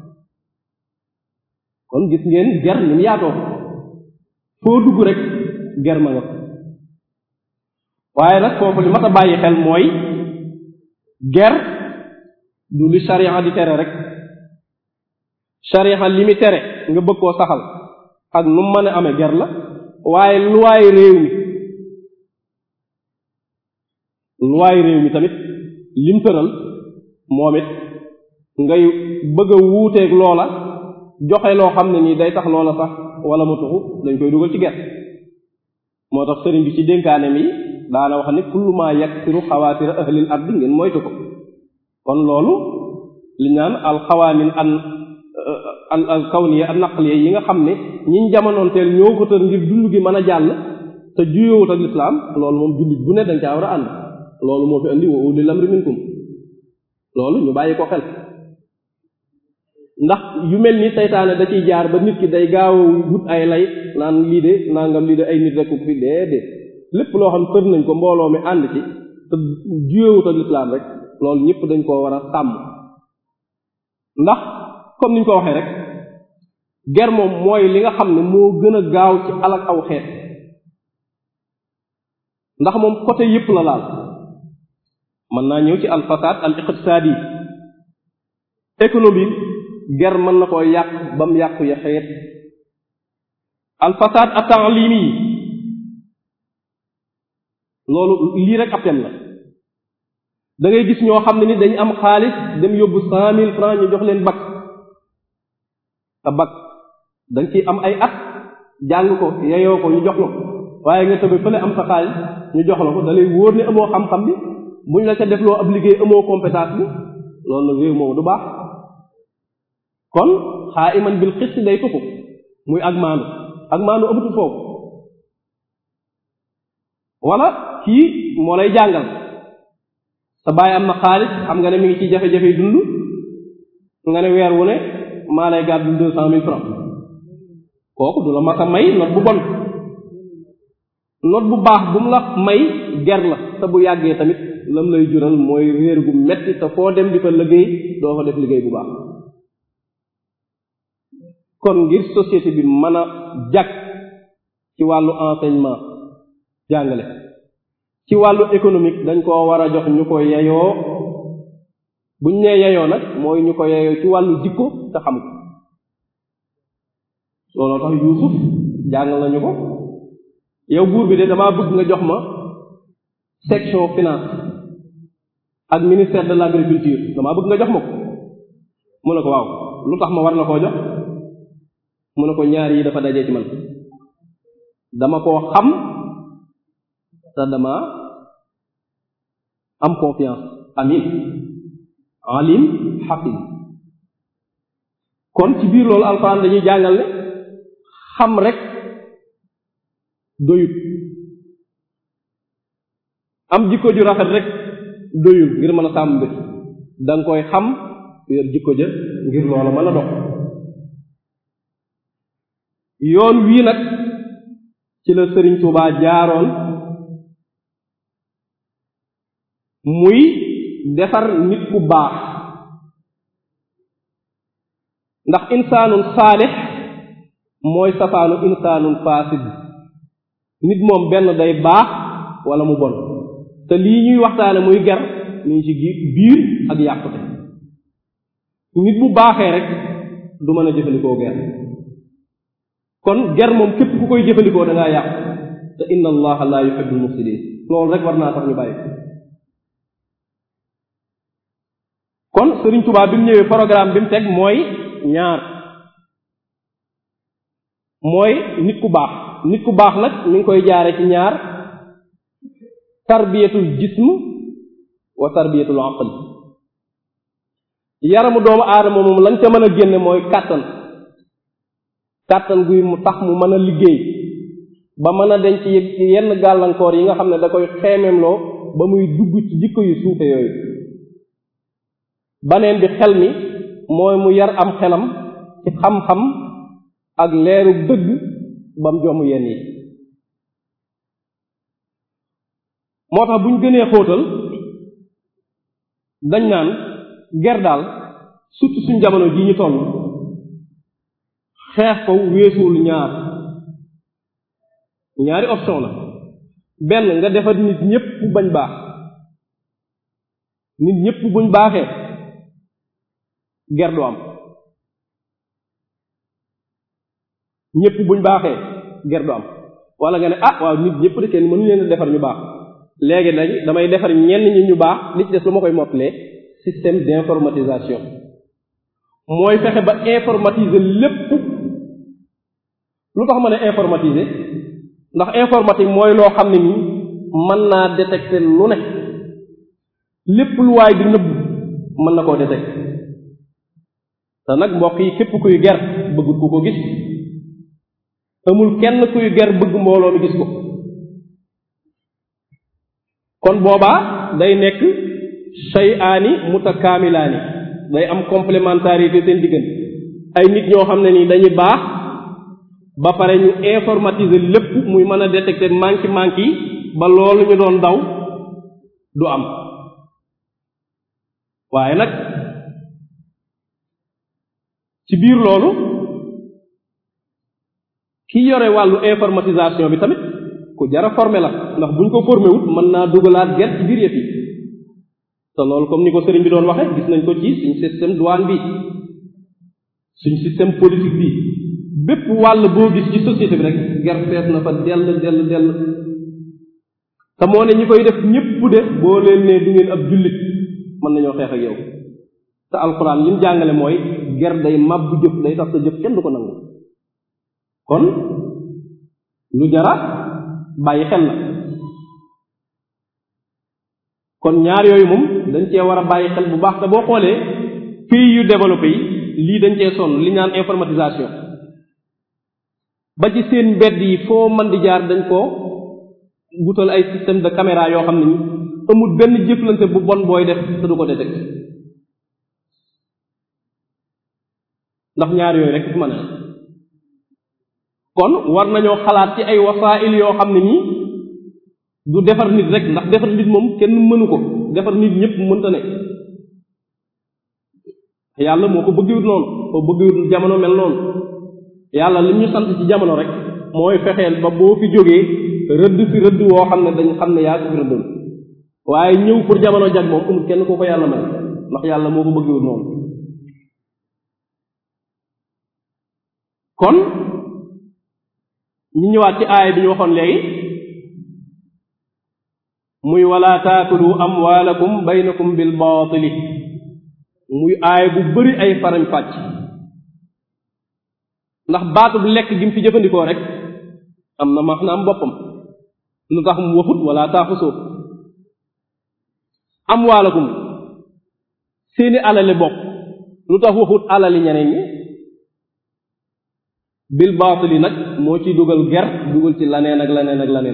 kon gis ngeen ger ni mu yaatoo foo dugg rek ger ma nga waaye nag foofu li mat a bàyyi xel mooy ger du li sharia di tere rek sharia li mi tere nga bëgg koo saxal ak nu mu mën a amee ger la waaye luwaay réew mi luwaay réew mi tamit lim tëral moom it ngay bëgg a wuuteeg loola joxe loo xam ne nii day tax loola sax wala mu tuxu dañ koy dugal ci ger moo tax sëriñ bi ci dénkaane mi daana wax ne kullu ma yaksiru xawaatira ahlil ardi ngeen moytu ko kon loolu li naan alxawaanin an al al kawniya an naqliya yi nga xam ne ñiñ jamonoonteel ñoo ko tër ngir dund gi mën a jàll te juyowut ak lislaam loolu moom jullit bu ne dañ caa war a ànd loolu moo fi andi wa ulil amri minkum loolu ñu bàyyi ko xel ndax yu mel ni seytaane da ciy jaar ba nit ki day gaaw wut ay lay naan lii de nangam lii de ay nit rek ko fi déedéet lépp loo xam tër nañ ko mbooloo mi ànd ci te juyewut ak lislaam rek loolu ñëpp dañ koo war a sàmm ndax comme niñ ko waxee rek ger moom mooy li nga xam ne moo gën a gaaw ci alak aw xeet ndax moom côté yëpp la laal mën naa ñëw ci al fasad al iqtisadi économie ger mën na koo yàq ba mu yàqu ya xeet al fasad at ta'limi loolu lii rek ab thème la da ngay gis ñoo xam ne ni dañ am xaalis dem yóbbu cent mille francs ñu jox leen bac te bac dañ ciy am ay at jàng ko yeyoo ko ñu jox la ko waaye nga tëbe fële am sa xaalis ñu jox la ko da lay wóor ne amoo xam-xam bi buñ la ca defloo ab liggéey amoo compétence bi loolu nag réew moomu du baax kon xaa iman bil xis day tuxu muy ak maanu ak maanu amatul foofu wala kii moo lay jàngal sa baay am na xaalis xam nga ne mi ngi ci jafe-jafe dund nga ne weer wu ne maa lay gàddu deux cent mille francs kooku du la mas a may not bu bon not bu baax bu mu la may ger la te bu yàggee tamit lam lay jural mooy réer gu metti te foo dem di fa liggéey doo fa def liggéey bu baax kon ngir société bi mën a jag ci wàllu enseignement jàngale ci wàllu économique dañ koo war a jox ñu ko yeyoo buñ nee yeyoo nag mooy ñu ko yeyoo ci wàllu jikko te xam ko looloo tax Yuusuf jàngal nañu ko yow buur bi de damaa bëgg nga jox ma section finance ak ministère de l'agriculture damaa bëgg nga jox ma ko mu ne ko waaw lu tax ma war la koo jox mu ne ko ñaar yi dafa dajee ci man dama koo xam te dama am confiance amin alim xakim kon ci biir loolu alxuraan dañuy jàngal ne xam rek doyut am jikko ju rafet rek doyul ngir mën a sàmm mbir danga koy xam yor jikko ja ngir loola mën a dox yoon wii nag ci la Sëriñ Tuubaa jaaroon muy defar nit ku baax ndax insaanun saalix mooy safaanu insaanun faasid nit moom benn day baax wala mu bon te lii ñuy waxtaane muy ger ñu ngi ci biir ak yàqute nit bu baaxee rek du mën a jëfandikoo ger kon ger moom képp ku koy jëfandikoo da ngaa yàq te inna allaha la yuhibbul mufsidin loolu rek war naa tax ñu bàyyi kon Sëriñ Tuubaa bi mu ñëwee programme bi mu teg mooy ñaar mooy nit ku baax nit ku baax nag mi ngi koy jaare ci ñaar tarbiyatul jism wa tarbiyatul aql yaramu doomu aadama moom lañ ca mën a génne mooy kàttan kàttan guy mu tax mu mën a liggéey ba mën a denc yenn gàllankoor yi nga xam ne da koy xeemeemloo ba muy dugg ci jikko yu suufe yooyu baneen bi xel mi mooy mu yar am xelam ci xam-xam ak leeru dëgg bam jomm yenn yi moo tax bu ñu gënee xóotal dañ naan ger daal surtout suñ jamono jii ñu toll xeex ko weesuwul ñaar ñaari option la benn nga defar nit ñépp bañ baax nit ñépp buñ baaxee ger du am ñépp buñ baaxee ger du am wala nga ne ah waaw nit ñépp de kenn mënu leen a defar ñu baax léegi nag damay defar ñenn ñi ñu baax li ci des lu ma koy mottalee système d'informatisation mooy fexe ba informatiser lépp lu tax ma ne informatiser ndax informatique mooy loo xam ne nii mën naa détecter lu ne lépp lu waay di nëbb mën na koo détecter te nag mbokk yi képp kuy ger bëggut ku ko gis amul kenn kuy ger bëgg mbooloo mi gis ko kon boobaa day nekk shay'aani mutakaamilaani day am complémentarité seen diggante ay nit ñoo xam ne nii dañuy baax ba pare ñu informatiser lépp muy mën a détecter manki manki yi ba loolu ñu doon daw du am waaye nag ci biir loolu ki yore wàllu informatisation bi tamit ku jara formé la ndax buñ ko formé wut mën naa dugalaat ger ci biir yëf yi te loolu comme ni ko sëriñ bi doon waxe gis nañ ko ci suñ système douane bi suñ système politique bi bépp wàll boo gis ci société bi rek ger fees na fa dell dell dell te moo ne ñi koy def ñépp de boo leen ne du ngeen ab jullit mën nañoo xeex ak yow te alxuraan li mu jàngale mooy ger day màbbu jëf day tax sa jëf kenn du ko nangu kon lu jara bàyyi xel la kon ñaar yooyu moom dañ cee war a bàyyi xel bu baax te boo xoolee pays yu développé yi lii dañ cee sonn li ñaan informatisation ba ci seen mbedd yi foo mën di jaar dañ ko wutal ay système de caméra yoo xam ne ni amul benn jëflante bu bon booy def te du ko détecté ndax ñaar yooyu rek fi mën a kon war nañoo xalaat ci ay wasaa'il yoo xam ne nii du defar nit rek ndax defar nit moom kenn mënu ko defar nit ñëpp mënta ne yàlla moo ko bëggiwut noonu ko bëggiwut jamono mel noonu yàlla li ñu sant ci jamono rek mooy fexeel ba boo fi jógee rëdd fi rëdd woo xam ne dañ xam ne yaa ko fi rëddal waaye ñëw pour jamono jag moom amul kenn koo ko yàlla may ndax yàlla moo ko bëggiwut noonu kon ñu ñëwaat ci aaya bi ñu waxoon léegi muy wala taakulu amwaalakum baynakum bil baatili muy aaya bu bari ay farañ fàcc ndax baatu bu lekk gi mu fi jëfandikoo rek am na maanaam boppam lu tax mu waxut wala taaxusoo amwaalakum seeni alali bopp lu tax waxut alali ñeneen ñi bil baatili nag moo ci dugal ger dugal ci laneen ak laneen ak laneen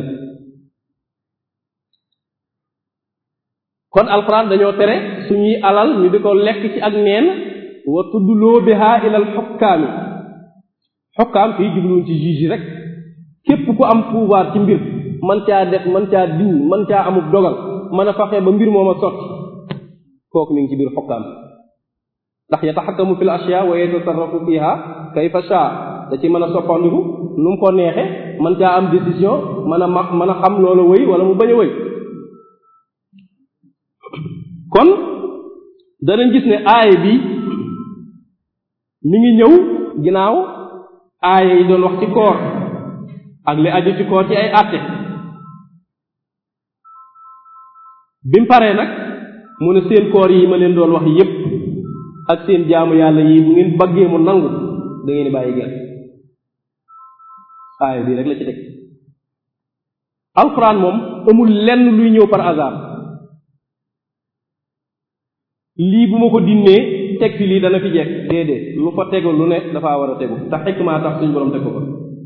kon alxuraan dañoo tere suñuy alal ñu di ko lekk ci ak neen wa tuddloo biha ilal xukkaami xukkaam fii jubluwuñ ci juge yi rek képp ku am pouvoir ci mbir man caa def man caa diñ man caa amub dogal mën a faxe ba mbir moom a sotti kooku mi ngi ci biir xukkaam ndax yataxakkamu fil ashyaa wa yatasarrafu fiha kayfa shaa da ci mën a soppandiku nu mu ko neexe man caa am décision mën a ma mën a xam loolu wëy wala mu bañ a wëy kon danañ gis ne aaya bi mi ngi ñëw ginnaaw aaya yi doon wax ci koor ak li aju ci koor ci ay àtte bi mu paree nag mu ne seen koor yi ma leen doon wax yépp ak seen jaamu yàlla yi bu ngeen bëggee mu nangu da ngeen di bàyyi gel aaya bii rek la ci teg alxuraan moom amul lenn luy ñëw par hasard lii bu ma ko dinnee teg fi lii dana fi jekk déedéet lu fa tegu lu ne dafa war a tegu tax xikmaa tax suñ borom teg ko fa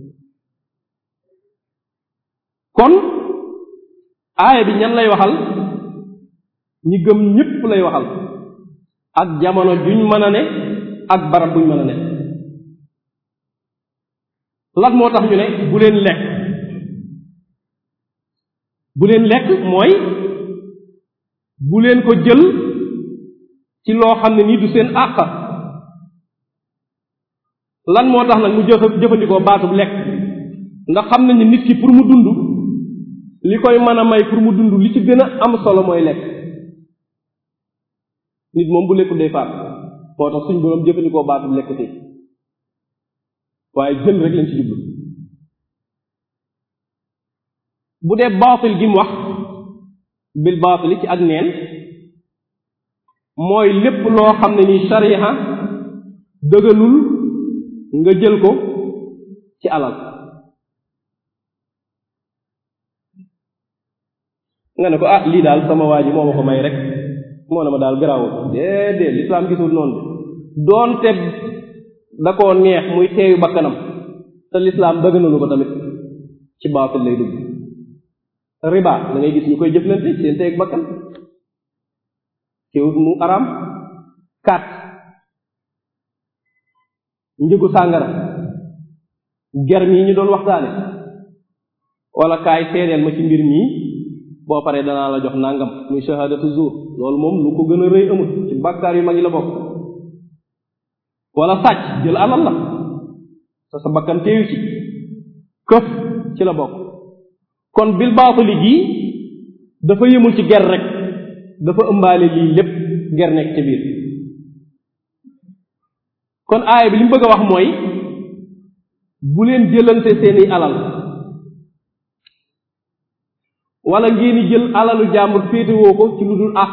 kon aaya bi ñan lay waxal ñi gëm ñépp lay waxal ak jamono juñ mën a ne ak barab buñ mën a ne lan moo tax ñu ne bu leen lekk bu leen lekk mooy bu leen ko jël ci loo xam ne nii du seen àq lan moo tax nag mu jëf jëfandikoo baatub lekk ndax xam nañ ne nit ki pour mu dund li koy mën a may pour mu dund li ci gën a am solo mooy lekk nit moom bu lekkul day faat moo tax suñ boroom jëfandikoo baatub lekk tey waaye jël rek lañ ci jublu bu dee baatil gi mu wax bil baatili ci ak neen mooy lépp loo xam ne ni shariha dëggalul nga jël ko ci alal nga ne ko ah lii daal sama waa ji moo ma ko may rek moo ne ma daal garaawul déedéet lislaam gisul noonu doonte da koo neex muy teeyu bakkanam te lislaam dëgganalu ko tamit ci baatil lay dugg riba da ngay gis ñu koy jëflante seen teeg bakkan teewut mu araam kat njëgu sàngara ger mii ñu doon waxtaane wala kaay seedeel ma ci mbir mii boo paree danaa la jox nangam muy shahadatu zuur loolu moom lu ko gën a rëy amul ci bàkkaar yu mag yi la bokk wala sàcc jël alal la te sa bakkan teeyu ci këf ci la bokk kon bil baatali gii dafa yëmul ci ger rek dafa ëmbaale lii lépp ger nekk ci biir kon aaya bi li mu bëgg a wax mooy bu leen jëlante seeni alal wala ngeen jël alalu jàmbur féetewoo ko ci lu dul àq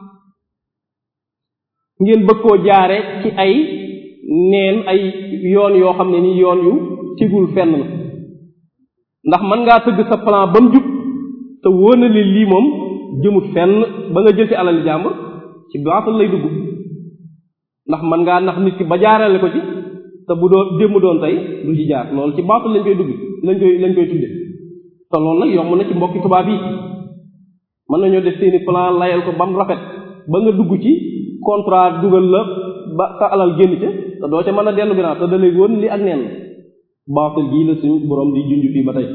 ngeen bëgg koo jaare ci ay neen ay yoon yoo xam ne ni yoon yu tigul fenn la ndax mën ngaa tëgg sa plan ba mu jub te wóor na li lii moom jëmut fenn ba nga jël ci alali jàmbur ci baatal lay dugg ndax mën ngaa nax nit ki ba jaarale ko ci te bu doon démb doon tey du ci jaar loolu ci baatal lañ koy dugg lañ koy lañ koy tudde te loolu nag yomb na ci mbokki tubaab yi mën nañoo def seeni plan layal ko ba mu rafet ba nga dugg ci contrat dugal la ba sa alal génn ca te doo ca mën a dellu ginnaaw te da lay woon li ak neen la baatal gii la suñu borom di junj fii ba tey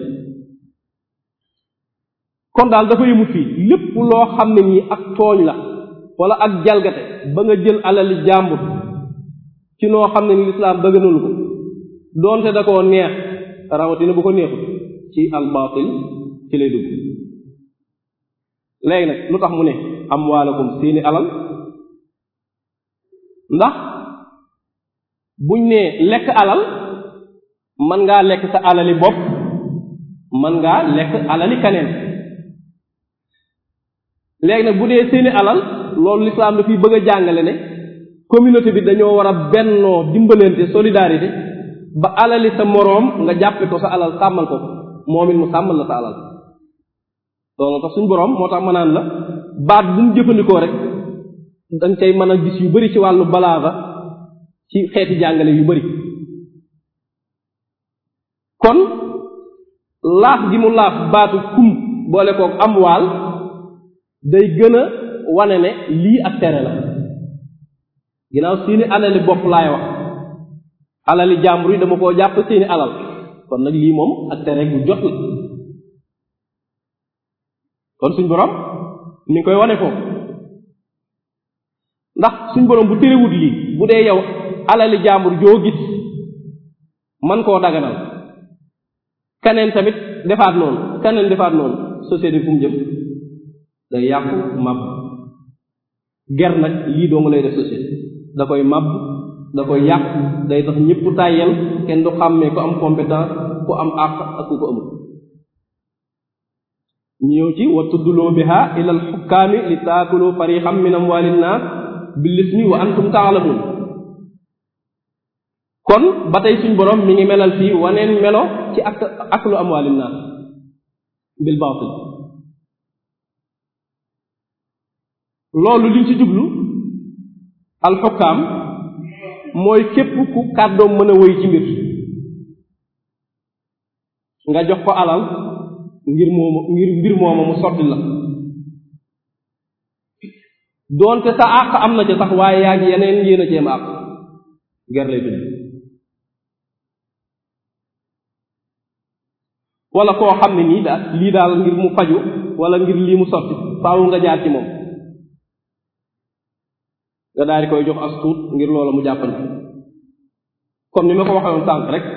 kon daal dafa yëmut fii lépp loo xam ne nii ak tooñ la wala ak jalgate ba nga jël alali jàmbur ci noo xam ne ni lislaam dëgganalu ko doonte da koo neex rawatina bu ko neexul ci al baatil ci lay dugg léegi nag lu tax mu ne amwaalakum seeni alal ndax buñ ne lekk alal mën ngaa lekk sa alali bopp mën ngaa lekk alali kaneen léegi nag bu dee seeni alal loolu lislaam dafiy bëgg a jàngale ne communauté bi dañoo war a bennoo dimbalante solidarité ba alali sa moroom nga jàppe ko sa alal sàmmal ko moom it mu sàmmal la sa alal loolu tax suñ boroom moo tax ma naan la baat bu mu jëfandikoo rek danga cay mën a gis yu bari ci wàllu balaaga ci xeeti jàngale yu bari kon laaf gi mu laaf baatu kum boole kook am waal day gën a wane ne lii ak tere la ginnaaw seeni alali bopp laay wax alali jàmbur yi dama koo jàpp seeni alal kon nag lii moom ak tere gu jot la kon suñ borom mi ngi koy wane foofu ndax suñ borom bu terewut lii bu dee yow alali jàmbur joo gis man koo daganal kaneen tamit defaat noonu kaneen defaat noonu société fu mu jëm day yàqu màbb ger nag lii doo nga lay def société da koy màbb da koy yàq day tax ñëpp tàyyel kenn du xàmmee ku am compétence ku am àq ak ku ko amul ñëw ci wa tudduloo biha ila al xukkaami li taakulu farixam min amwali nnaas bil ismi wa antum taalamun kon ba tey suñ borom mi ngi melal fii waneen melo ci ak aklu amwali nnaas bil baatil loolu liñ ci jublu alxukkaam mooy képp ku kàddoom mën a wéy ci mbir nga jox ko alal ngir mooma ngir mbir mooma mu sotti la doonte sa àq am na ca sax waaye yaa ngi yeneen yéen a ceem àq ger lay tudd wala koo xam ne nii daal lii daal ngir mu faju wala ngir lii mu sotti faaw nga jaar ci moom nga daal di koy jox as tuut ngir loola mu jàppandi comme ni ma ko waxoon sànq rek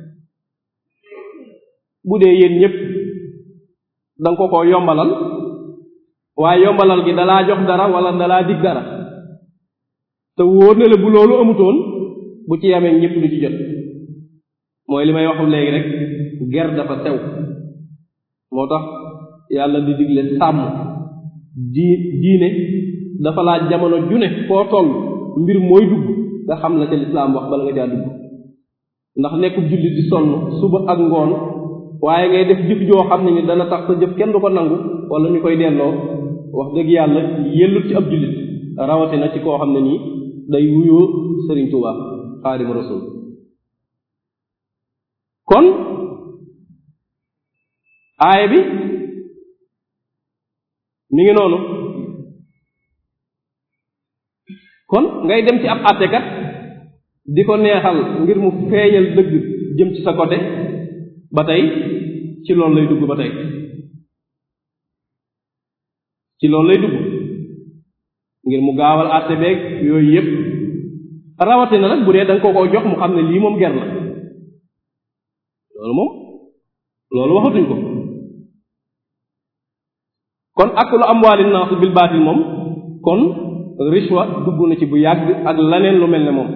bu dee yéen ñëpp danga ko ko yombalal waaye yombalal gi dalaa jox dara wala dalaa dig dara te wóor na la bu loolu amutoon bu ci yamee ñëpp du ci jot mooy li may waxu léegi rek ger dafa sew moo tax yàlla di digle sàmm di diine dafa laaj jamono june foo toll mbir mooy dugg nga xam la ca lislaam wax bala nga caa dugg ndax nekkub jullit di sonn suba ak ngoon waaye ngay def jëf joo xam ne ni dana tax sa jëf kenn du ko nangu wala ñu koy delloo wax dëgg yàlla yellut ci ab jullit rawatina ci koo xam ne nii day wuyoo Sëriñ Tuubaa Xaadimu Rasuul kon aaya bi mi ngi noonu kon ngay dem ci ab àttekat di ko neexal ngir mu feeñal dëgg jëm ci sa côté ba tey ci loolu lay dugg ba tey ci loolu lay dugg ngir mu gaawal àtte beeg yooyu yépp rawatina nag bu dee da nga ko ko jox mu xam ne lii moom ger la loolu moom loolu waxatuñ ko kon aklu amwaali naas bil baatil moom kon rishwa dugg na ci bu yàgg ak laneen lu mel ne moom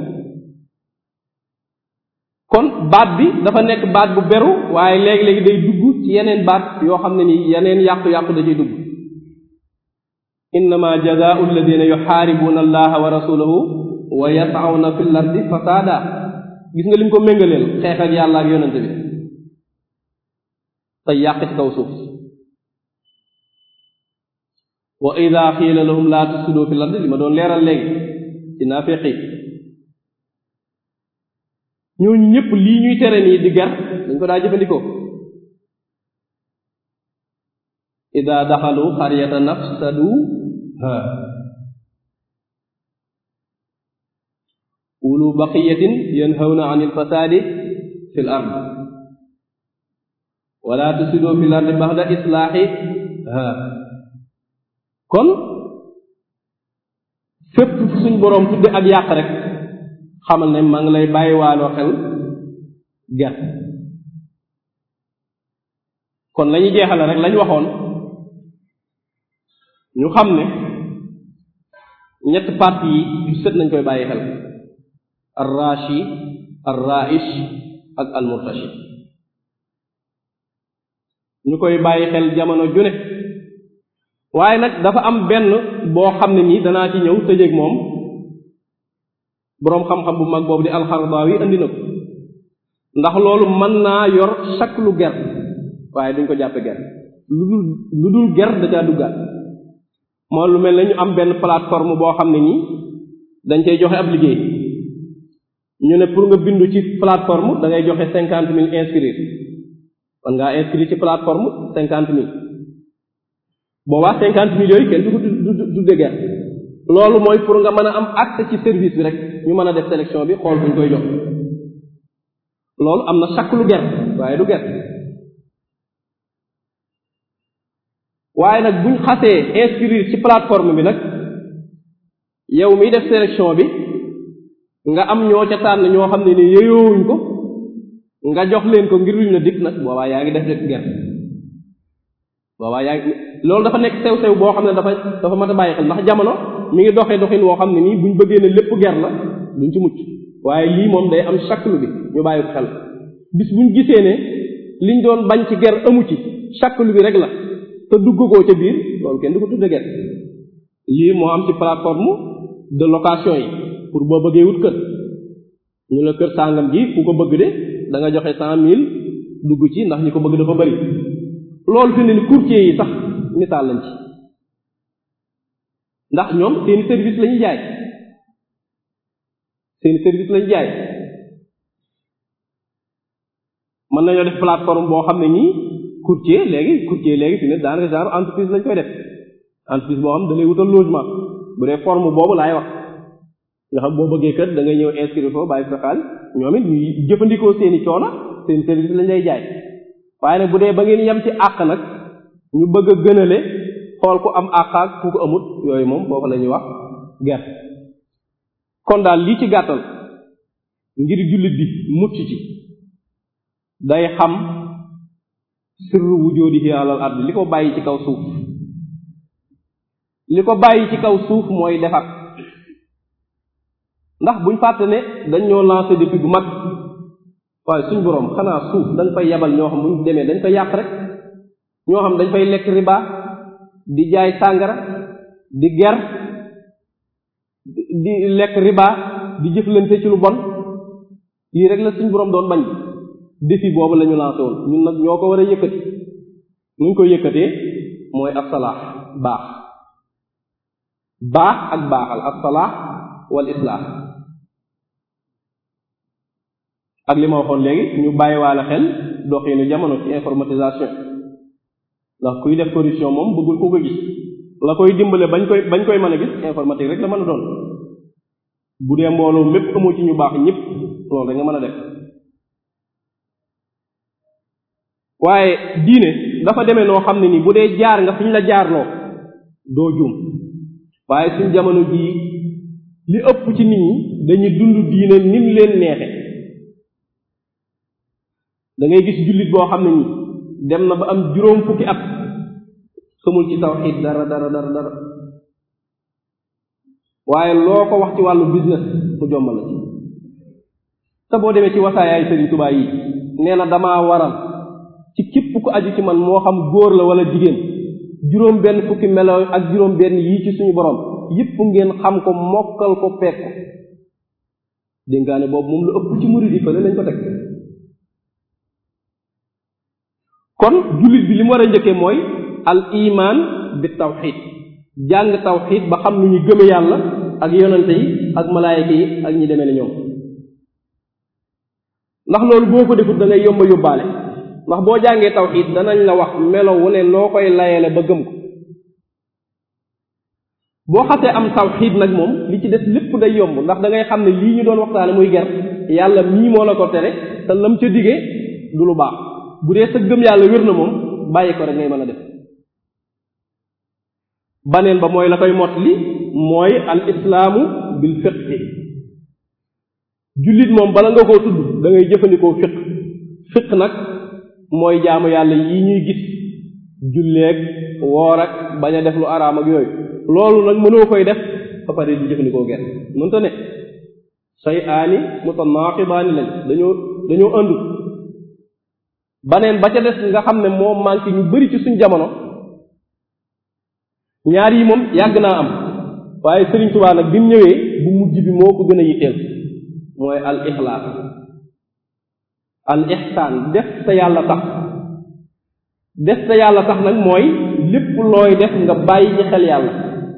kon baat bi dafa nekk baat bu beru waaye léegi-léegi day dugg ci yeneen baat yoo xam ne nii yeneen yàqu-yàqu da ciy dugg innama jazaau alladina yuxaaribuuna allaha wa rasulahu wa yasawna fi l ardi fasaada gis nga lim ko méngaleel xeex ak yàlla ak yonente bi te yàq ci kaw suuf wa ida xiila lahum laa tufsidu fi l ardi li ma doon leeral léegi ci naafeqi ñooñu ñëpp lii ñuy tere nii di ger dañ ko daa jëfandikoo ida daxalu xaryata nafsadu ha ulu baqiyatin yanhawna an ilfasadi fi l ard wala tusidu fi l ardi baxda islaaxi ha kon fépp suñ boroom tudde ak yàq rek xamal ne maa ngi lay bàyyi waaloo xel ger kon lañu jeexale rek lañ waxoon ñu xam ne ñett parti yi yu sët nañ koy bàyyi xel ar rashi ar raish ak al murtashi ñu koy bàyyi xel jamono ju ne waaye nag dafa am benn boo xam ne nii danaa ci ñëw tëjeeg moom boroom xam-xam bu mag boobu di alxardaawi andi na ko ndax loolu mën naa yor chaque lu ger waaye duñ ko jàppe ger lu dul lu dul ger da caa duggaat moo lu mel ne ñu am benn plateforme boo xam ne nii dañ cay joxe ab liggéey ñu ne pour nga bindu ci plateforme da ngay joxe cinquante mille inscrire kon ngaa inscrire ci plateforme cinquante mille boobaa cinquante mille yooyu kenn du ko du du ger loolu mooy pour nga mën a am accès ci service bi rek ñu mën a def sélection bi xool buñ koy jox loolu am na chaque lu ger waaye du ger waaye nag buñ xasee inscrire ci plateforme bi nag yow miy def sélection bi nga am ñoo ca tànn ñoo xam ne ni yeyowuñ ko nga jox leen ko ngir luñ la dikk nag boobaa yaa ngi def rek ger boobaa yaa ngi loolu dafa nekk sew-sew boo xam ne dafa dafa mat a bàyyi xel ndax jamono mi ngi doxee doxin woo xam ne nii buñ bëggee ne lépp ger la duñ ci mucc waaye lii moom day am chaque lu bi ñu bàyyi ko xel bis buñ gisee ne liñ doon bañ ci ger amu ci chaque lu bi rek la te dugg koo ca biir loolu kenn du ko tudde ger lii moo am ci plateforme de location yi pour boo bëggee wut kër ñu la kër sàngam ji ku ko bëgg de da nga joxe cent mille dugg ci ndax ñi ko bëgg dafa bari loolu fi ne ni courtier yi sax misaal lañ ci ndax ñoom seeni service lañuy jaay seeni service lañuy jaay mën nañoo def plateforme boo xam ne nii courtier léegi courtier léegi fi ne daanaka genre entreprise lañ koy def entreprise boo xam da lay wutal logement bu dee forme boobu laay wax nga xam boo bëggee kër da ngay ñëw inscrire foofu bàyyi sa xaalis ñoom it ñuy jëfandikoo seeni coono seen service lañ lay jaay waaye nag bu dee ba ngeen yem ci àq nag ñu bëgg a gënale xool ku am àq ak ku ko amut yooyu moom foofu la ñuy wax gerte kon daal lii ci gàttal ngir jullit bi mucc ci day xam sirru wujoodihi alal ard li ko bàyyi ci kaw suuf li ko bàyyi ci kaw suuf mooy defar ndax buñ fàtte ne dañ ñoo lancé depuis bu mag waaye suñ boroom xanaa suuf dañ fay yabal ñoo xam buñ demee dañ fay yàq rek ñoo xam dañ fay lekk riba di jaay sàngara di ger di lekk riba di jëflante ci lu bon lii rek la suñ boroom doon bañ défi boobu la ñu lancé woon ñun nag ñoo ko war a yëkkati nuñ koy yëkkatee mooy assalaax baax baax ak baaxal assalaax wal islaax ak li ma waxoon léegi ñu bàyyiwaale xel doxinu jamono ci informatisation ndax kuy def corruption moom bëggul ku ko gis la koy dimbale bañ koy bañ koy mën a gis informatique rek la mën a doon bu dee mbooloo mépp amoo ci ñu baax ñëpp loolu rek nga mën a def waaye diine dafa demee noo xam ne nii bu dee jaar nga fi ñu la jaarloo doo juum waaye suñ jamono jii li ëpp ci nit ñi dañuy dund diine nim leen neexe da ngay gis jullit boo xam ne nii dem na ba am juróom fukki at xamul ci tawxiid dara dara dara dara waaye loo ko wax ci wàllu business mu jommal la ci te boo demee ci wasaayaay Sëriñ Tuubaa yi nee na damaa waral ci képp ku aju ci man moo xam góor la wala jigéen juróom benn fukki melo ak juróom benn yii ci suñu borom yépp ngeen xam ko mokkal ko peek ko dénkaane boobu moom lu ëpp ci murid yi fële lañ ko teg kon jullit bi li mu war a njëkkee mooy al iman bi tawxid jàng tawxid ba xam nu ñu gëme yàlla ak yonante yi ak malaayika yi ak ñi demee ne ñoom ndax loolu boo ko defut da ngay yomba yóbbaale ndax boo jàngee tawxid danañ la wax melo wu ne noo koy layele ba gëm ko boo xasee am tawxid nag moom li ci des lépp day yomb ndax da ngay xam ne lii ñu doon waxtaane muy ger yàlla mii moo la ko tere te lam ca digee du lu baax bu dee sa gëm yàlla wér na moom bàyyi ko rek ngay mën a def baneen ba mooy la koy mot li mooy al islaamu bil fiqhi jullit moom bala nga koo tudd da ngay jëfandikoo fiq fiq nag mooy jaamu yàlla yi ñuy gis julleeg woor ak bañ a def lu araam ak yooyu loolu nag mënoo koy def ba pare di jëfandikoo ger mënta ne say aani mutanaaqibaani lañ dañoo dañoo ëndu baneen ba ca des nga xam ne moo manqué ñu bari ci suñ jamono ñaar yi moom yàgg naa am waaye Sëriñ Tuubaa nag bi mu ñëwee bu mujj bi moo ko gën a yitteel mooy al ixlaas al ixsaan def te yàlla tax def te yàlla tax nag mooy lépp looy def nga bàyyi ci xel yàlla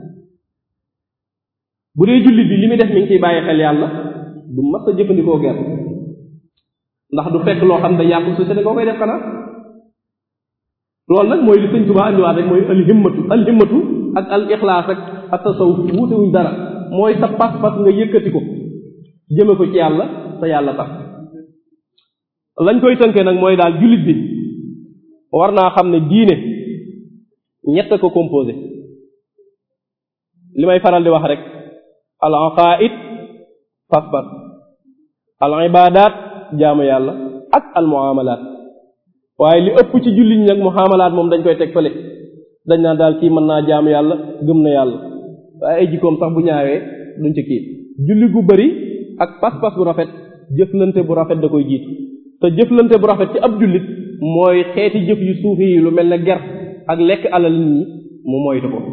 bu dee jullit bi li muy def mi ngi ciy bàyyi xel yàlla du mas a jëfandikoo ger ndax du fekk loo xam ne yàqu société nga koy def xanaa loolu nag mooy li sëñ Tuubaa andiwaat rek mooy al himmatu al himmatu ak al ixlaas ak ak tasawuf wuutewuñ dara mooy sa pas-pas nga yëkkati ko jëme ko ci yàlla te yàlla tax lañ koy tënkee nag mooy daal jullit bi war naa xam ne diine ñett ko composé li may faral di wax rek al aqaid pas-pas al ibadat jaamu yàlla ak al muamalat waaye li ëpp ci jullit ñi nag muamalat moom dañ koy teg fële dañ naan daal kii mën naa jaamu yàlla gëm na yàlla waaye ay jikkoom sax bu ñaawee duñ ci kii julli gu bari ak pas-pas bu rafet jëflante bu rafet da koy jiitu te jëflante bu rafet ci ab jullit mooy xeeti jëf yu suufi yi lu mel ne ger ak lekk alal nit ñi mu moytu ko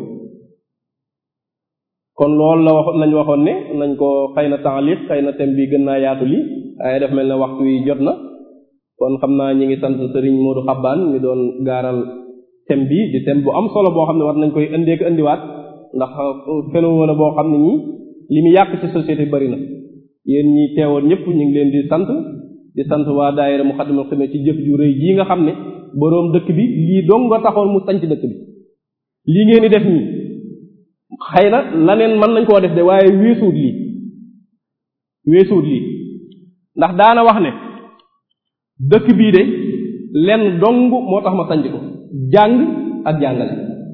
kon loolu la wax lañ waxoon ne nañ ko xëy na taaliq xëy na thème bi gën naa yaatu li waaye daf mel ne waxtu yi jot na kon xam naa ñi ngi sant sëriñ Modou Xabbaan ñu doon gaaral thème bi di thème bu am solo boo xam ne war nañ koy indee ko indiwaat ndax phénomène boo xam ne nii li mu yàq ci société bari na yéen ñi teewoon ñëpp ñu ngi leen di sant di sant waa daayira Muxaddamatul Xidma ci jëf ju rëy jii nga xam ne boroom dëkk bi lii dong nga taxoon mu sanc dëkk bi lii ngeen di def nii xëy na laneen mën nañ koo def de waaye weesuut lii weesuut lii ndax daana wax ne dëkk bii de lenn dong moo tax ma sanc ko jàng ak jàngale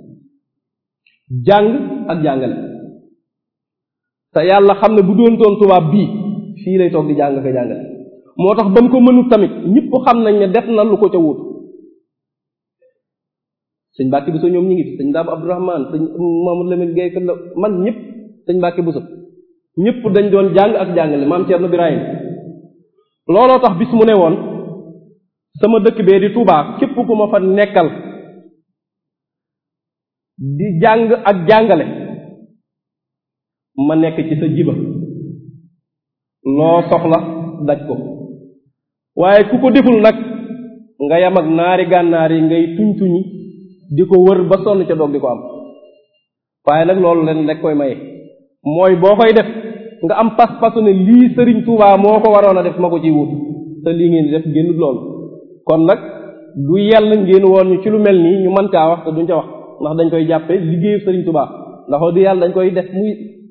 jàng ak jàngale te yàlla xam ne bu doon toon tubaab bii fii lay toog di jàng ko jàngale moo tax ba mu ko mënut tamit ñëpp xam nañ ne def na lu ko ca wut sëñ Mbàkke Buso ñoom ñi ngi fi sëñ Daam Abdourahman sëñ Mamadou Lamine Gueye la man ñëpp sëñ Mbàkke Buso ñëpp dañ doon jàng ak jàngale maam Cerno Birahim looloo tax bis mu ne woon sama dëkk bee di Tuubaa képp ku ma fa nekkal di jàng ak jàngale ma nekk ci sa jiba loo soxla daj ko waaye ku ko deful nag nga yam ak naari gànnaar yi ngay tuñ tuñi di ko wër ba sonn ca doog di ko am waaye nag loolu leen rek koy maye mooy boo koy def nga am pas-pasu ne lii sëriñ Tuubaa moo ko waroon a def ma ko ciy wut te lii ngeen di def génnut loolu kon nag du yell ngeen woon ñu ci lu mel nii ñu mën caa wax te duñ ca wax ndax dañ koy jàppe liggéeyu sëriñ Tuubaa ndax di yàlla dañ koy def muy